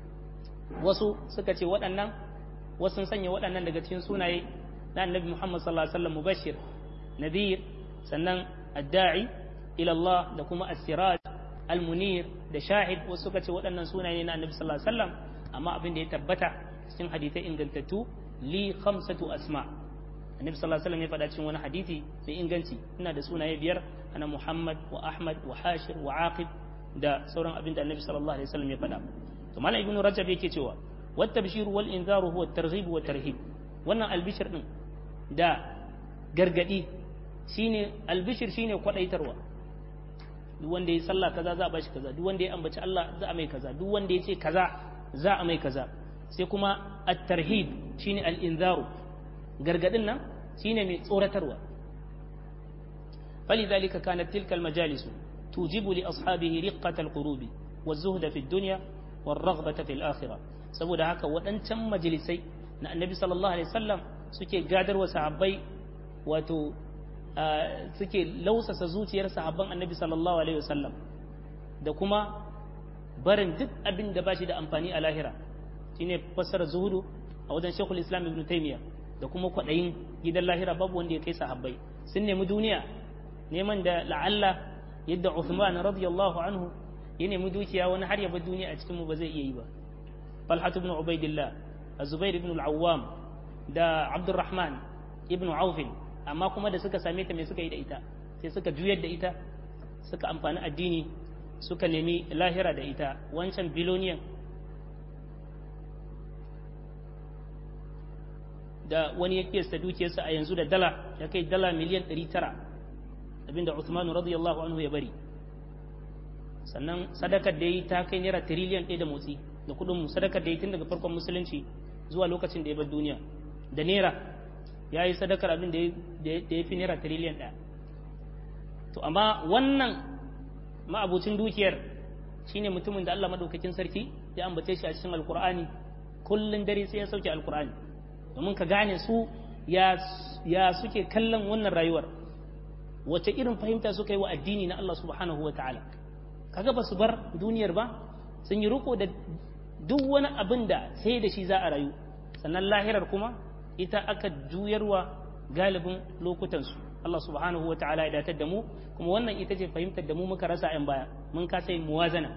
wasu suka ce waɗannan wasu sun sanya waɗannan daga cikin sunaye na annabi Muhammad sallallahu alaihi wasallam mubashir nadir sannan adda'i ila Allah da kuma as-siraj al-munir da shahid wasu suka ce waɗannan sunaye na annabi sallallahu alaihi wasallam amma abin da ya tabbata cikin hadisai ingantattu li khamsatu asma annabi sallallahu alaihi wasallam ya faɗa cikin wani hadisi mai inganci ina da sunaye biyar ana Muhammad wa Ahmad wa Hashir wa Aqib da sauran abin da annabi sallallahu alaihi wasallam ya faɗa to malam ibnu rajab yake cewa wat tabshiru wal inzaru huwa targhib wa tarhib wannan albishir din da gargadi shine albishir shine kwadaitarwa duk wanda ya sallah kaza za a bashi kaza duk wanda ya ambaci Allah za a mai kaza duk wanda ya ce kaza za a mai kaza sai kuma at-tarhib shine al-inzaru gargadin nan shine mai tsoratarwa فلذلك كانت تلك المجالس توجب لأصحابه رقة القلوب والزهد في الدنيا والرغبة في الآخرة saboda haka waɗancan majalisai na annabi sallallahu alaihi wasallam suke gadar wa sahabbai wato suke lausasa zuciyar sahabban annabi sallallahu alaihi wasallam da kuma barin duk abin da bashi da amfani a lahira shine fassara zuhudu a wajen shekul islam ibn taymiya da kuma kwaɗayin gidan lahira babu wanda ya kai sahabbai sun nemi duniya neman da la'alla yadda Uthman radiyallahu anhu ya nemi dukiya wani har ya bar duniya a cikin mu ba zai iya yi ba Talha ibn Ubaidillah Az-Zubair ibn al-Awwam da Abdurrahman ibn Auf amma kuma da suka same ta me suka yi da ita sai suka juyar da ita suka amfani addini suka nemi lahira da ita wancan biloniyan da wani ya kiyasta dukiyarsa a yanzu da dala ya kai dala miliyan 900 abinda Uthman radiyallahu anhu ya bari sannan sadakar da yi ta kai naira tiriliyan ɗaya da motsi da kuɗin mu sadakar da yi tun daga farkon musulunci zuwa lokacin da ya bar duniya da naira ya yi sadakar abin da ya fi naira tiriliyan ɗaya to amma wannan ma'abucin dukiyar shine mutumin da Allah madaukakin sarki ya ambace shi a cikin alkur'ani kullun dare sai ya sauke alkur'ani domin ka gane su ya ya suke kallon wannan rayuwar wace irin fahimta suka yi wa addini na Allah subhanahu wa ta'ala kaga ba su bar duniyar ba sun yi riko da duk wani abin da sai da shi za a rayu sannan lahirar kuma ita aka juyarwa galibin lokutansu Allah subhanahu wa ta'ala ya datar da mu kuma wannan ita ce fahimtar da mu muka rasa 'yan baya mun kasa yin muwazana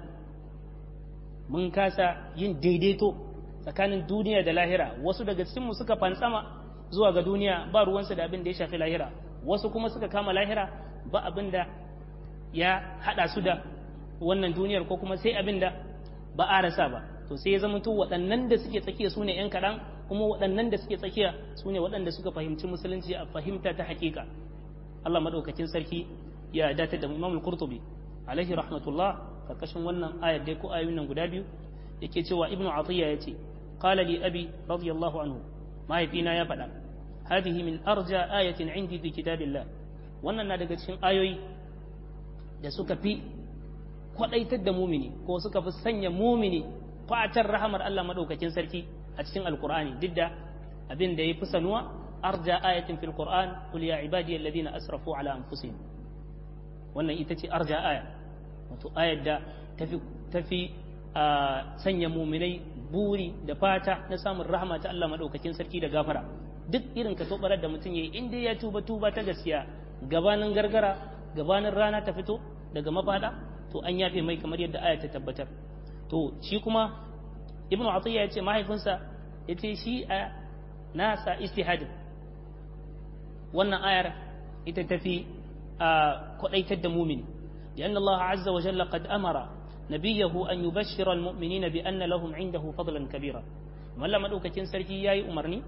mun kasa yin daidaito tsakanin duniya da lahira wasu daga cikinmu suka fantsama zuwa ga duniya ba ruwansu da abin da ya shafi lahira wasu kuma suka kama lahira ba abin da ya hada su da wannan duniyar ko kuma sai abin da ba a rasa ba to sai ya zama to waɗannan da suke tsakiya su ne 'yan kaɗan kuma waɗannan da suke tsakiya su ne waɗanda suka fahimci musulunci a fahimta ta hakika Allah maɗaukakin sarki ya dace da Imam al-Qurtubi alaihi rahmatullah karkashin wannan ayar dai ko ayoyin nan guda biyu yake cewa Ibn Atiyya yace qala li abi radiyallahu anhu mahaifina ya faɗa hadhihi min arja ayatin indi fi kitabillah wannan na daga cikin ayoyi da suka fi kwadaitar da mumini ko suka fi sanya mumini fatar rahamar Allah madaukakin sarki a cikin alkur'ani duk da abin da ya fi sanuwa arja ayatin fil qur'an qul ya ibadi alladhina asrafu ala anfusihim wannan ita ce arja aya wato ayar da tafi tafi sanya muminai buri da fata na samun rahama ta Allah madaukakin sarki da gafara duk irin ka tobarar da mutum yayi in dai ya tuba tuba ta gaskiya gabanin gargara gabanin rana ta fito daga mafada to an yafe mai kamar yadda aya ta tabbatar to shi kuma ibn atiyya yace mahaifinsa yace shi a nasa istihad wannan ayar ita tafi kwadaitar da mumini لأن الله عز وجل قد أمر نبيه أن يبشر المؤمنين بأن لهم عنده فضلا كبيرا ولا مدوكة سركي ياي أمرني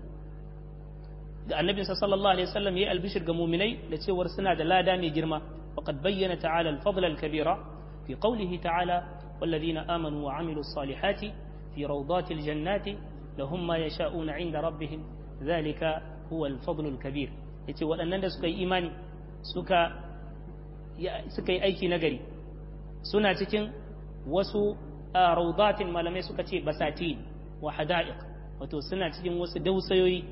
da annabi sallallahu alaihi wasallam yayi albishir ga mu'minai da cewar suna da lada mai girma faqad bayyana ta'ala al-fadl al-kabira fi qawlihi ta'ala والذين آمنوا وعملوا الصالحات في روضات الجنات لهم ما يشاءون عند ربهم ذلك هو الفضل الكبير yace waɗannan da suka yi imani suka suka yi aiki nagari suna cikin wasu raudatin malamai suka ce basatin wa hada'iq wato suna cikin wasu dausayoyi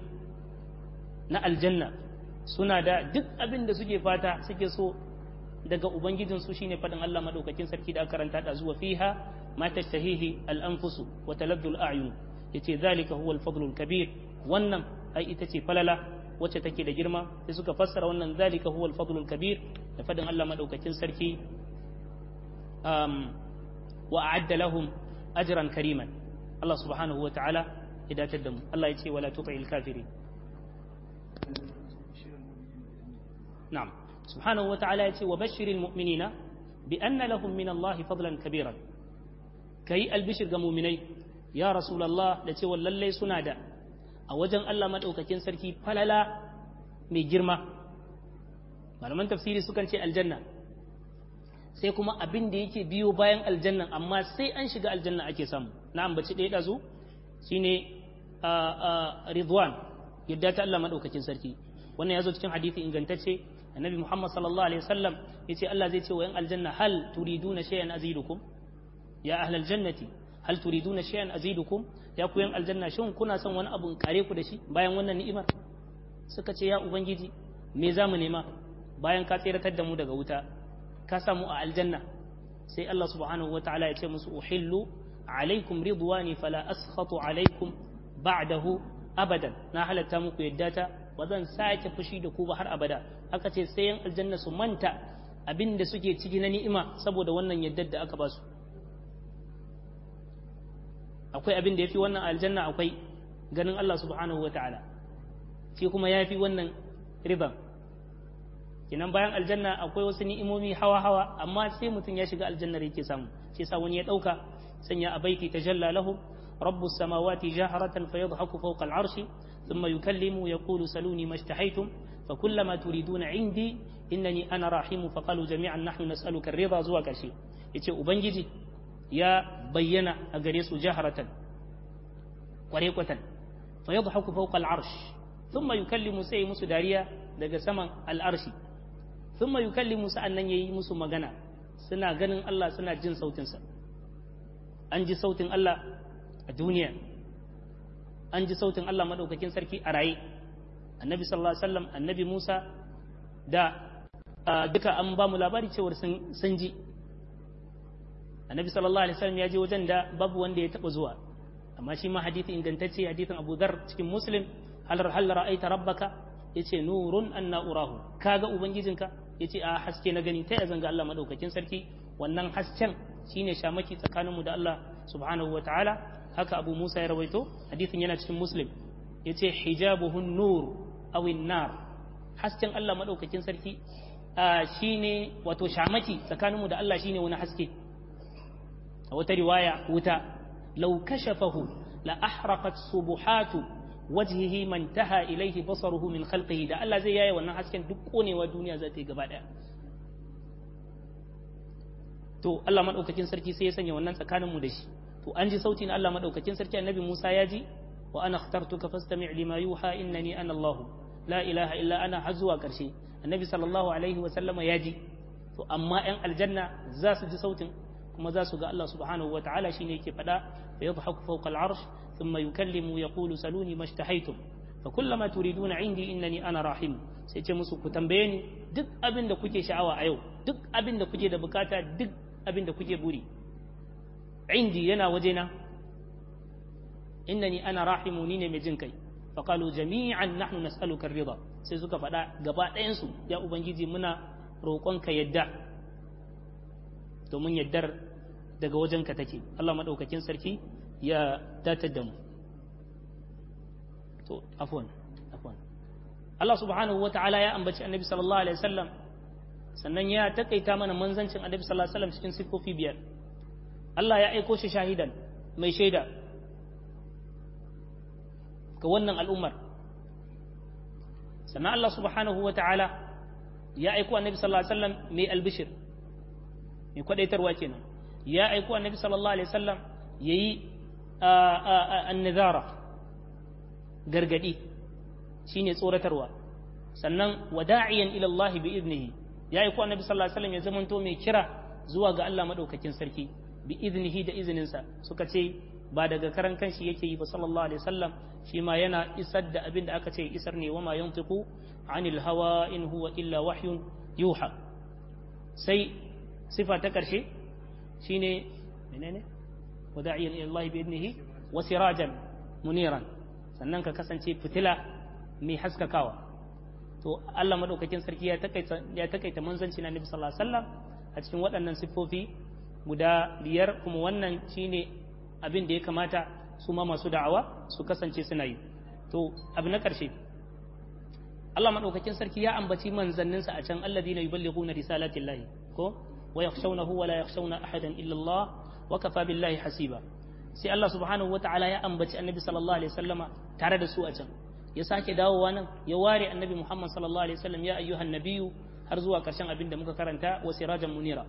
na aljanna suna da duk abin da suke fata suke so daga ubangijinsu shine faɗin Allah madaukakin sarki da karanta da zuwa fiha ma tashtahihi al-anfusu wa taladdu al-a'yun yace zalika huwa al-fadlu al-kabir wannan ai ita ce falala wacce take da girma sai suka fassara wannan zalika huwa al-fadlu al-kabir da faɗin Allah madaukakin sarki um, wa a'adda lahum ajran kariman Allah subhanahu wa ta'ala ya datar da mu Allah ya ce wala tuti'il kafirin na'am سبحانه وتعالى يتي وبشر المؤمنين بأن لهم من الله فضلا كبيرا كي البشر مؤمني يا رسول الله لتي ولله سنادا أوجن الله مدعوككين سركي فللا مي جرما malaman tafsiri sukan ce aljanna sai kuma abin da yake biyo bayan aljannan amma sai an shiga aljanna ake samu na ambaci ɗaya ɗazu shine ridwan yadda ta Allah maɗaukakin sarki wannan ya zo cikin hadisi ingantacce annabi muhammad sallallahu alaihi wasallam yace Allah zai ce wa yan aljanna hal turiduna shay'an azidukum ya ahlal jannati hal turiduna shay'an azidukum ya ku yan aljanna shin kuna son wani abu kare ku da shi bayan wannan ni'imar suka ce ya ubangiji me za mu nema bayan ka tseratar da mu daga wuta ka samu a aljanna sai Allah subhanahu wataala ya ce musu uhillu alaikum ridwani fala askhatu alaikum ba'dahu abadan na halatta muku yadda ta ba zan sake fushi da ku ba har abada aka ce sai yan aljanna su manta abin da suke ciki na ni'ima saboda wannan yaddar da aka ba su akwai abin da yafi wannan aljanna akwai ganin Allah subhanahu wata'ala shi kuma yafi wannan riban kinan bayan aljanna akwai wasu ni'imomi hawa hawa amma sai mutum ya shiga aljannar yake samu shi yasa wani ya dauka sanya a baiti tajalla lahu rabbus samawati jaharatan fayadhaku fawqa al'arshi ثم يكلم يقول سلوني ما اشتحيتم fa kullama turiduna indi innani ana rahimu fa qalu jami'an nahnu nas'aluka ar-ridha zuwa karshe yace ubangiji ya bayyana a gare su jaharatan kware kwatan fa yadhaku fawqa al-arsh thumma yukallimu sai musu dariya daga saman al-arshi thumma yukallimu sa'annan yayi musu magana suna ganin Allah suna jin sautinsa an ji sautin Allah a duniya an ji sautin Allah maɗaukakin sarki a raye annabi sallallahu alaihi wasallam annabi Musa da duka an ba mu labari cewar sun ji annabi sallallahu alaihi wasallam ya je wajen da babu wanda ya taɓa zuwa amma shi ma hadithi ingantacce hadithin Abu Dharr cikin Muslim hal hal ra'aita rabbaka yace nurun anna urahu kaga ubangijinka yace a haske na gani ta ya zanga Allah madaukakin sarki wannan hasken shine shamaki tsakaninmu da Allah subhanahu wa ta'ala haka Abu Musa ya rawaito hadisin yana cikin Muslim yace hijabuhun nur aw nar hasken Allah madaukakin sarki shine wato shamaki tsakaninmu da Allah shine wani haske a wata riwaya wuta law kashafahu la ahraqat subuhatu wajhihi man taha ilayhi basaruhu min khalqihi da Allah zai yaye wannan hasken duk konewa duniya za ta yi gaba daya to Allah madaukakin sarki sai ya sanya wannan tsakanin mu da shi to an ji sauti na Allah madaukakin sarki annabi Musa ya ji wa ana ikhtartuka fastami' lima yuha innani ana Allah la ilaha illa ana har zuwa karshe annabi sallallahu alaihi wa sallama ya ji to amma yan aljanna za su ji sautin kuma za su ga Allah subhanahu wa ta'ala shine yake fada fa yadhaku fawqa al-arsh thumma yukallimu yaqulu saluni mashtahaytum fa kullama turiduna indi innani ana rahim sai ce musu ku tambaye ni duk abin da kuke sha'awa a yau duk abin da kuke da bukata duk abin da kuke buri indi yana wajena innani ana rahimu ni ne mai jin kai faqalu jami'an nahnu nas'aluka ar-ridha sai suka faɗa gaba ɗayan su ya ubangiji muna roƙonka yadda domin yaddar daga wajenka take Allah madaukakin sarki ya datar da mu to afwan afwan Allah subhanahu wata'ala ya ambaci annabi sallallahu alaihi wasallam sannan ya takaita mana manzancin annabi sallallahu alaihi wasallam cikin sifofi biyar Allah ya aiko shi shahidan mai shaida ga wannan al'ummar sannan Allah subhanahu wata'ala ya aiko annabi sallallahu alaihi wasallam mai albishir mai kwadaitarwa kenan ya aiko annabi sallallahu alaihi wasallam yayi annazara gargadi shine tsoratarwa sannan wada'iyan ila Allah bi iznihi ya aiko annabi sallallahu alaihi wasallam ya zamanto mai kira zuwa ga Allah madaukakin sarki bi iznihi da izininsa suka ce ba daga karan kanshi yake yi ba sallallahu alaihi wasallam shi ma yana isar da abin da aka ce isar ne wa ma yantiqu anil hawa in huwa illa wahyun yuha sai sifa ta karshe shine menene wada'iyan ila Allah bi idnihi wa sirajan muniran sannan ka kasance fitila mai haskakawa to Allah madaukakin sarki ya takaita ya takaita manzanci na Nabi sallallahu alaihi wasallam a cikin waɗannan siffofi guda biyar kuma wannan shine abin da ya kamata su ma masu da'awa su kasance suna yi to abu na ƙarshe Allah madaukakin sarki ya ambaci manzanninsa a can alladhina yuballighuna risalatillahi ko wa yakhshawnahu wa la yakhshawna ahadan illa Allah wa kafa billahi hasiba sai Allah subhanahu wata'ala ya ambaci annabi sallallahu alaihi wasallama tare da su a can ya sake dawowa nan ya ware annabi Muhammad sallallahu alaihi wasallam ya ayyuhan nabiyyu har zuwa karshen abin da muka karanta wa sirajan munira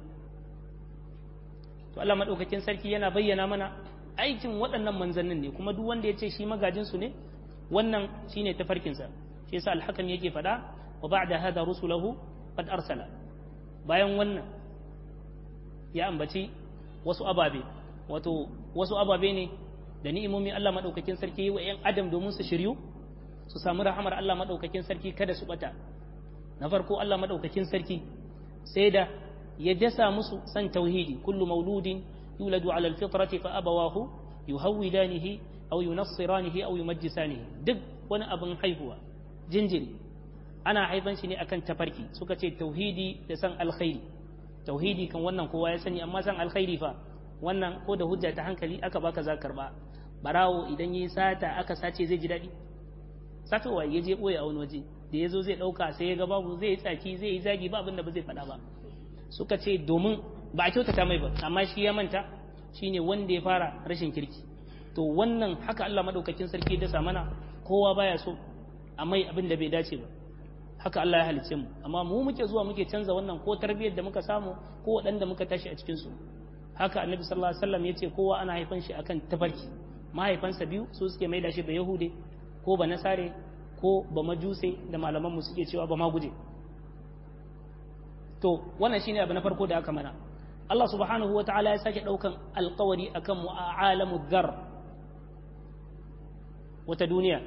to Allah madaukakin sarki yana bayyana mana aikin waɗannan manzannin ne kuma duk wanda ya ce shi magajin su ne wannan shine tafarkin sa shi yasa al-hakam yake faɗa wa ba'da hada rusulahu qad arsala bayan wannan ya ambaci wasu ababe wato wasu ababe ne da ni'imomin Allah madaukakin sarki yi wa 'yan adam domin su shiryu su samu rahamar Allah madaukakin sarki kada su bata na farko Allah madaukakin sarki sai da ya dasa musu san tauhidi kullu mauludin yuladu ala alfitrati fa abawahu yuhawidanihi aw yunassiranihi aw yumajjisanihi duk wani abin haihuwa jinjiri ana haifan shi ne akan tafarki suka ce tauhidi da san alkhairi tauhidi kan wannan kowa ya sani amma san alkhairi fa wannan ko da hujja ta hankali aka baka za karba barawo idan yi sata aka sace zai ji daɗi satowa ya je ɓoye a wani waje da ya zo zai ɗauka sai ya ga babu zai yi tsaki zai yi zagi ba abin da ba zai faɗa ba suka ce domin ba a kyautata mai ba amma shi ya manta shine wanda ya fara rashin kirki to wannan haka Allah madaukakin sarki da mana kowa baya so amma abin da bai dace ba haka Allah ya halice mu amma mu muke zuwa muke canza wannan ko tarbiyyar da muka samu ko waɗanda muka tashi a cikin su haka annabi sallallahu alaihi wasallam yace kowa ana haifan shi akan tafarki mahaifansa biyu su suke maida shi ba yahude ko ba nasare ko ba majuse da malaman mu suke cewa ba ma guje to wannan shine abu na farko da aka mana Allah subhanahu wa ta'ala ya sake daukan alkawari akan mu a alamu dhar wata duniya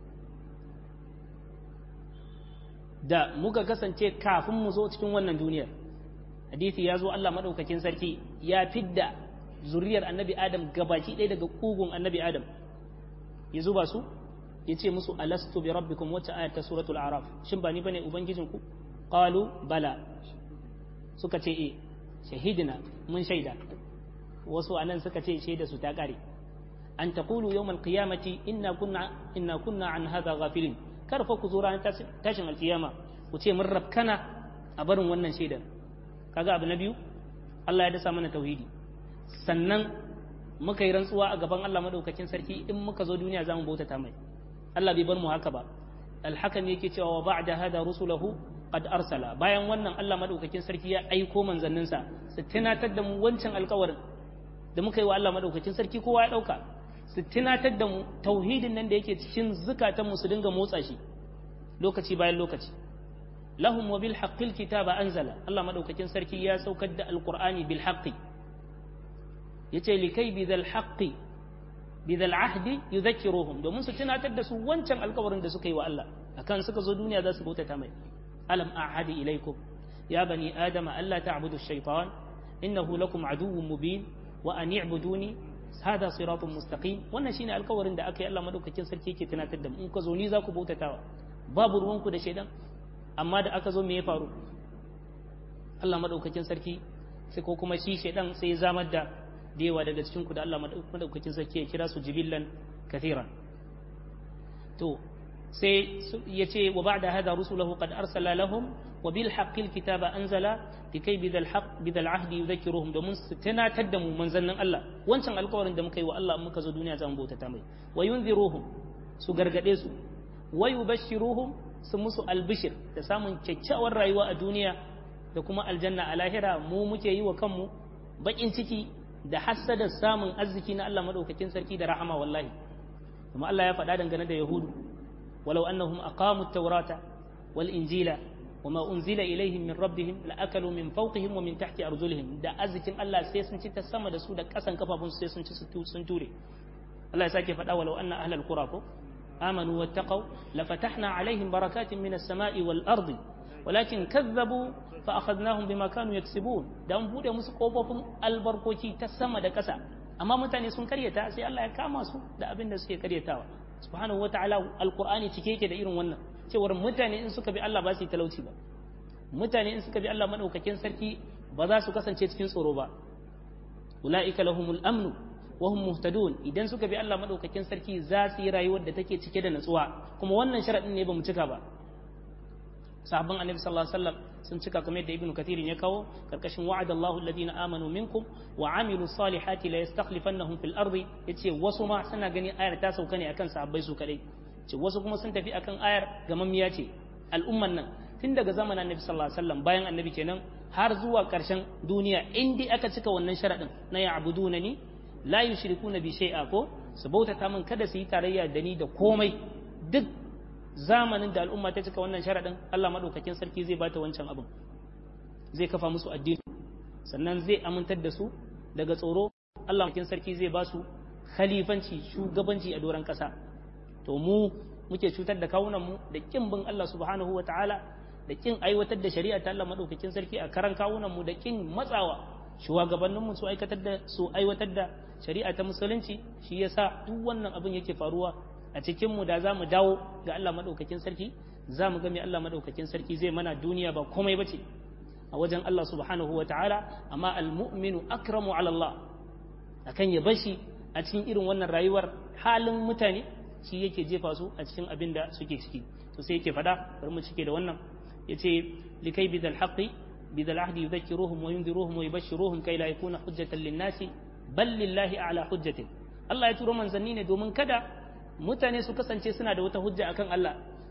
da muka kasance kafin mu zo cikin wannan duniyar hadisi ya zo Allah madaukakin sarki ya fidda zuriyar annabi adam gabaki ɗaya daga kugun annabi adam ya zuba su ya ce musu alastu bi rabbikum wacce ayat ta suratul araf shin ba ni bane ubangijinku qalu bala suka ce eh shahidina mun shaida wasu anan suka ce shaida su ta kare an taqulu yawmal qiyamati inna kunna inna kunna an hadha ghafilin kar fa ku zo ranar tashin alkiyama ku ce mun rabkana a barin wannan shaidar kaga abu na biyu Allah ya dasa mana tauhidi sannan muka yi rantsuwa a gaban Allah madaukakin sarki in muka zo duniya zamu bautata mai Allah bai bar mu haka ba alhakan yake cewa wa ba'da hada rusulahu qad arsala bayan wannan Allah madaukakin sarki ya aiko manzanninsa su tunatar da mu wancan alkawarin da muka yi wa Allah madaukakin sarki kowa ya dauka su tunatar da mu tauhidin nan da yake cikin zukatanmu su dinga motsa shi lokaci bayan lokaci lahum wa bil haqqil kitaba anzala Allah madaukakin sarki ya saukar da alqur'ani bil haqqi yace likai bi dhal haqqi bi dhal ahdi yudhakkiruhum domin su tunatar da su wancan alkawarin da suka yi wa Allah akan suka zo duniya za su bautata mai alam ahadi ilaikum ya bani adama alla ta'budu ash-shaytan innahu lakum aduwwun mubin wa an i'buduni hada siratun mustaqim wannan shine alkawarin da aka yi Allah madaukakin sarki yake tunatar da mu in ka zo ni za ku bautatawa babu ruwanku da shaidan amma da aka zo me ya faru Allah madaukakin sarki sai ko kuma shi shaidan sai ya zamar da yawa daga cikin ku da Allah madaukakin sarki ya kira su jibillan kathiran to sai ya ce wa ba'da hada rusulahu qad arsala lahum wa bil haqqil kitaba anzala likai bidal haqq bidal ahdi yudhakkiruhum domin su tunatar da mu manzannin Allah wancan alƙawarin da muka yi wa Allah muka zo duniya zamu bautata mai wa yunziruhum su gargade su wa yubashshiruhum su musu albishir da samun kyakkyawar rayuwa a duniya da kuma aljanna a lahira mu muke yi wa kanmu bakin ciki da hassada samun arziki na Allah madaukakin sarki da rahama wallahi kuma Allah ya faɗa dangane da yahudu walau annahum aqamu at-taurata wal injila وما أنزل إليهم من ربهم لأكلوا من فوقهم ومن تحت أرجلهم da arzikin Allah sai sun ci ta sama da su da ƙasan kafafun sai sun ci sun ture Allah ya sake faɗa walau anna ahlal qura ko amanu wattaqaw la fatahna alaihim barakatin minas sama'i wal ardi walakin kazzabu fa akhadnahum bima kanu yaksibun dan bude musu kofofin albarkoki ta sama da ƙasa amma mutane sun karyata sai Allah ya kama su da abin da suke karyatawa subhanahu wataala alqur'ani cike yake da irin wannan cewar mutane in suka bi Allah ba su yi talauci ba mutane in suka bi Allah madaukakin sarki ba za su kasance cikin tsoro ba ulaika lahumul amnu wa hum muhtadun idan suka bi Allah madaukakin sarki za su yi rayuwar da take cike da natsuwa kuma wannan sharadin ne ba mu cika ba sahabban annabi sallallahu alaihi wasallam sun cika kamar yadda ibnu kathir ya kawo karkashin wa'ada Allahu alladhina amanu minkum wa amilu salihati la yastakhlifannahum fil ardi yace wasu ma suna gani ayar ta sauka ne akan sahabbai su kadai ce wasu kuma sun tafi akan ayar gamammiya ce al'umman nan tun daga zamanin annabi sallallahu alaihi wasallam bayan annabi kenan har zuwa karshen duniya in dai aka cika wannan sharadin na ya'buduna ni la yushrikuna bi shay'a ko su bautata min kada su yi tarayya da ni da komai duk zamanin da al'umma ta cika wannan sharadin Allah madaukakin sarki zai bata wancan abin zai kafa musu addini sannan zai amintar da su daga tsoro Allah madaukakin sarki zai ba su khalifanci shugabanci a doron kasa to mu muke cutar da kawunan mu da kin bin Allah subhanahu wa ta'ala da kin aiwatar da shari'a ta Allah madaukakin sarki a karan kawunan mu da kin matsawa shugabannin mu su aikatar da su aiwatar da shari'a ta musulunci shi yasa duk wannan abin yake faruwa a cikin mu da zamu dawo ga Allah madaukakin sarki zamu ga me Allah madaukakin sarki zai mana duniya ba komai bace a wajen Allah subhanahu wa ta'ala amma al-mu'minu akramu ala Allah akan ya bashi a cikin irin wannan rayuwar halin mutane shi yake jefa su a cikin abin da suke ciki to sai yake fada bari mu cike da wannan yace likai bidal haqqi bidal ahdi yudhakkiruhum wa yunziruhum wa yubashshiruhum kai la yakuna hujjatan lin-nasi bal lillahi a'la hujjatin Allah ya turo manzanni ne domin kada mutane su kasance suna da wata hujja akan Allah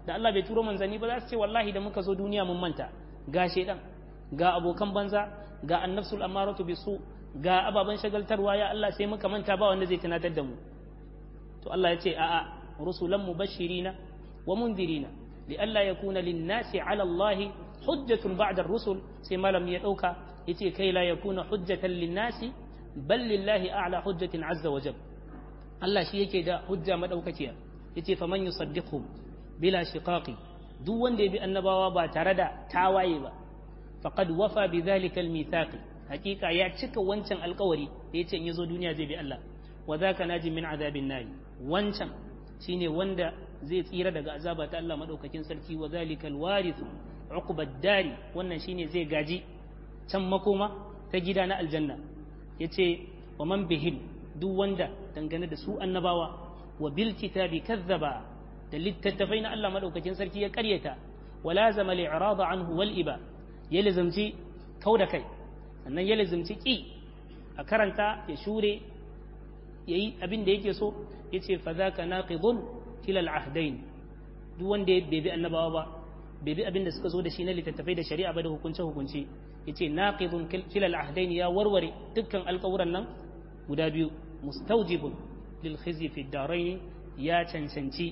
da Allah bai turo manzanni ba za su ce wallahi da muka zo duniya mun manta ga shedan ga abokan banza ga annafsul amaratu bisu ga ababen shagaltarwa ya Allah sai muka manta ba wanda zai tunatar da mu to Allah ya ce a'a rusulan mubashirina wa mundirina li alla yakuna lin-nasi 'ala Allah hujjatun ba'da ar-rusul sai malam ya dauka yace kai la yakuna hujjatan lin-nasi bal lillahi a'la hujjatin 'azza wa jalla Allah shi yake da hujja madaukakiya yace faman yusaddiqhum bila shiqaqi duk wanda ya bi annabawa ba tare da tawaye ba faqad wafa bi dhalika al-mithaq hakika ya cika wancan alkawari da yace in yazo duniya zai bi Allah wa zaka naji min azabin nari wancan shine wanda zai tsira daga azaba ta Allah madaukakin sarki wa zalika al-warith uqbad dari wannan shine zai gaji can makoma ta gida na aljanna yace wa man bihim duk wanda dangane da su annabawa wa bil kitabi kazzaba da littattafai na Allah madaukakin sarki ya karyata wala zama li'rada anhu wal iba ya lazamci kauda kai sannan ya lazamci ki a karanta ya shure yayi abin da yake so yace fa zaka naqidun kila al ahdain duk wanda bai bi annabawa ba bai bi abin da suka zo da shi na littattafai da shari'a ba da hukunce hukunce yace naqidun kila al ahdain ya warware dukkan alƙawuran nan guda biyu mustaujibun lil khizi fi darain ya cancanci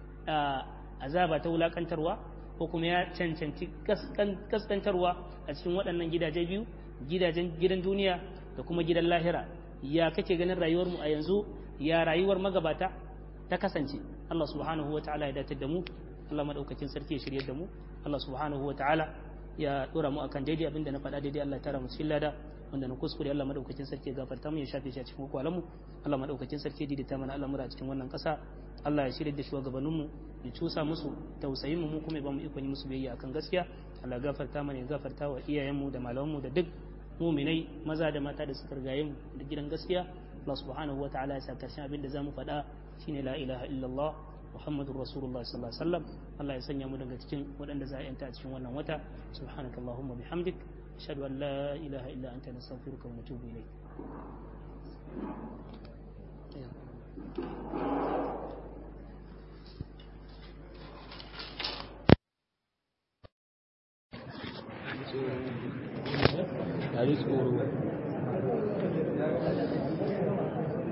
azaba ta wulakantarwa ko kuma ya cancanci kaskantarwa a cikin waɗannan gidaje biyu gidajen gidan duniya da kuma gidan lahira ya kake ganin rayuwar mu a yanzu ya rayuwar magabata ta kasance Allah subhanahu wa ta'ala ya datar da mu Allah madaukakin sarki ya shirye da mu Allah subhanahu wa ta'ala ya dora mu akan daidai abinda na faɗa daidai Allah ya tara mu cikin lada wanda na kuskure Allah madaukakin sarki ya gafarta mu ya shafe shi a cikin kwalan mu Allah madaukakin sarki ya daidaita mana al'amura a cikin wannan ƙasa Allah ya shirya da shugabannin mu ya cusa musu tausayin mu kuma ya ba mu ikon yi musu biyayya akan gaskiya Allah gafarta mana ya gafarta wa iyayen mu da malaman mu da duk muminai maza da mata da suka rigaye mu da gidan gaskiya Allah subhanahu wa ta'ala ya sa karshen abin da zamu faɗa shine la ilaha illallah Muhammadur Rasulullah sallallahu alaihi wasallam Allah ya sanya mu daga cikin waɗanda za a yanta a cikin wannan wata subhanakallahumma bihamdik أشهد أن لا إله إلا أنت نستغفرك ونتوب إليك Dari tsoro.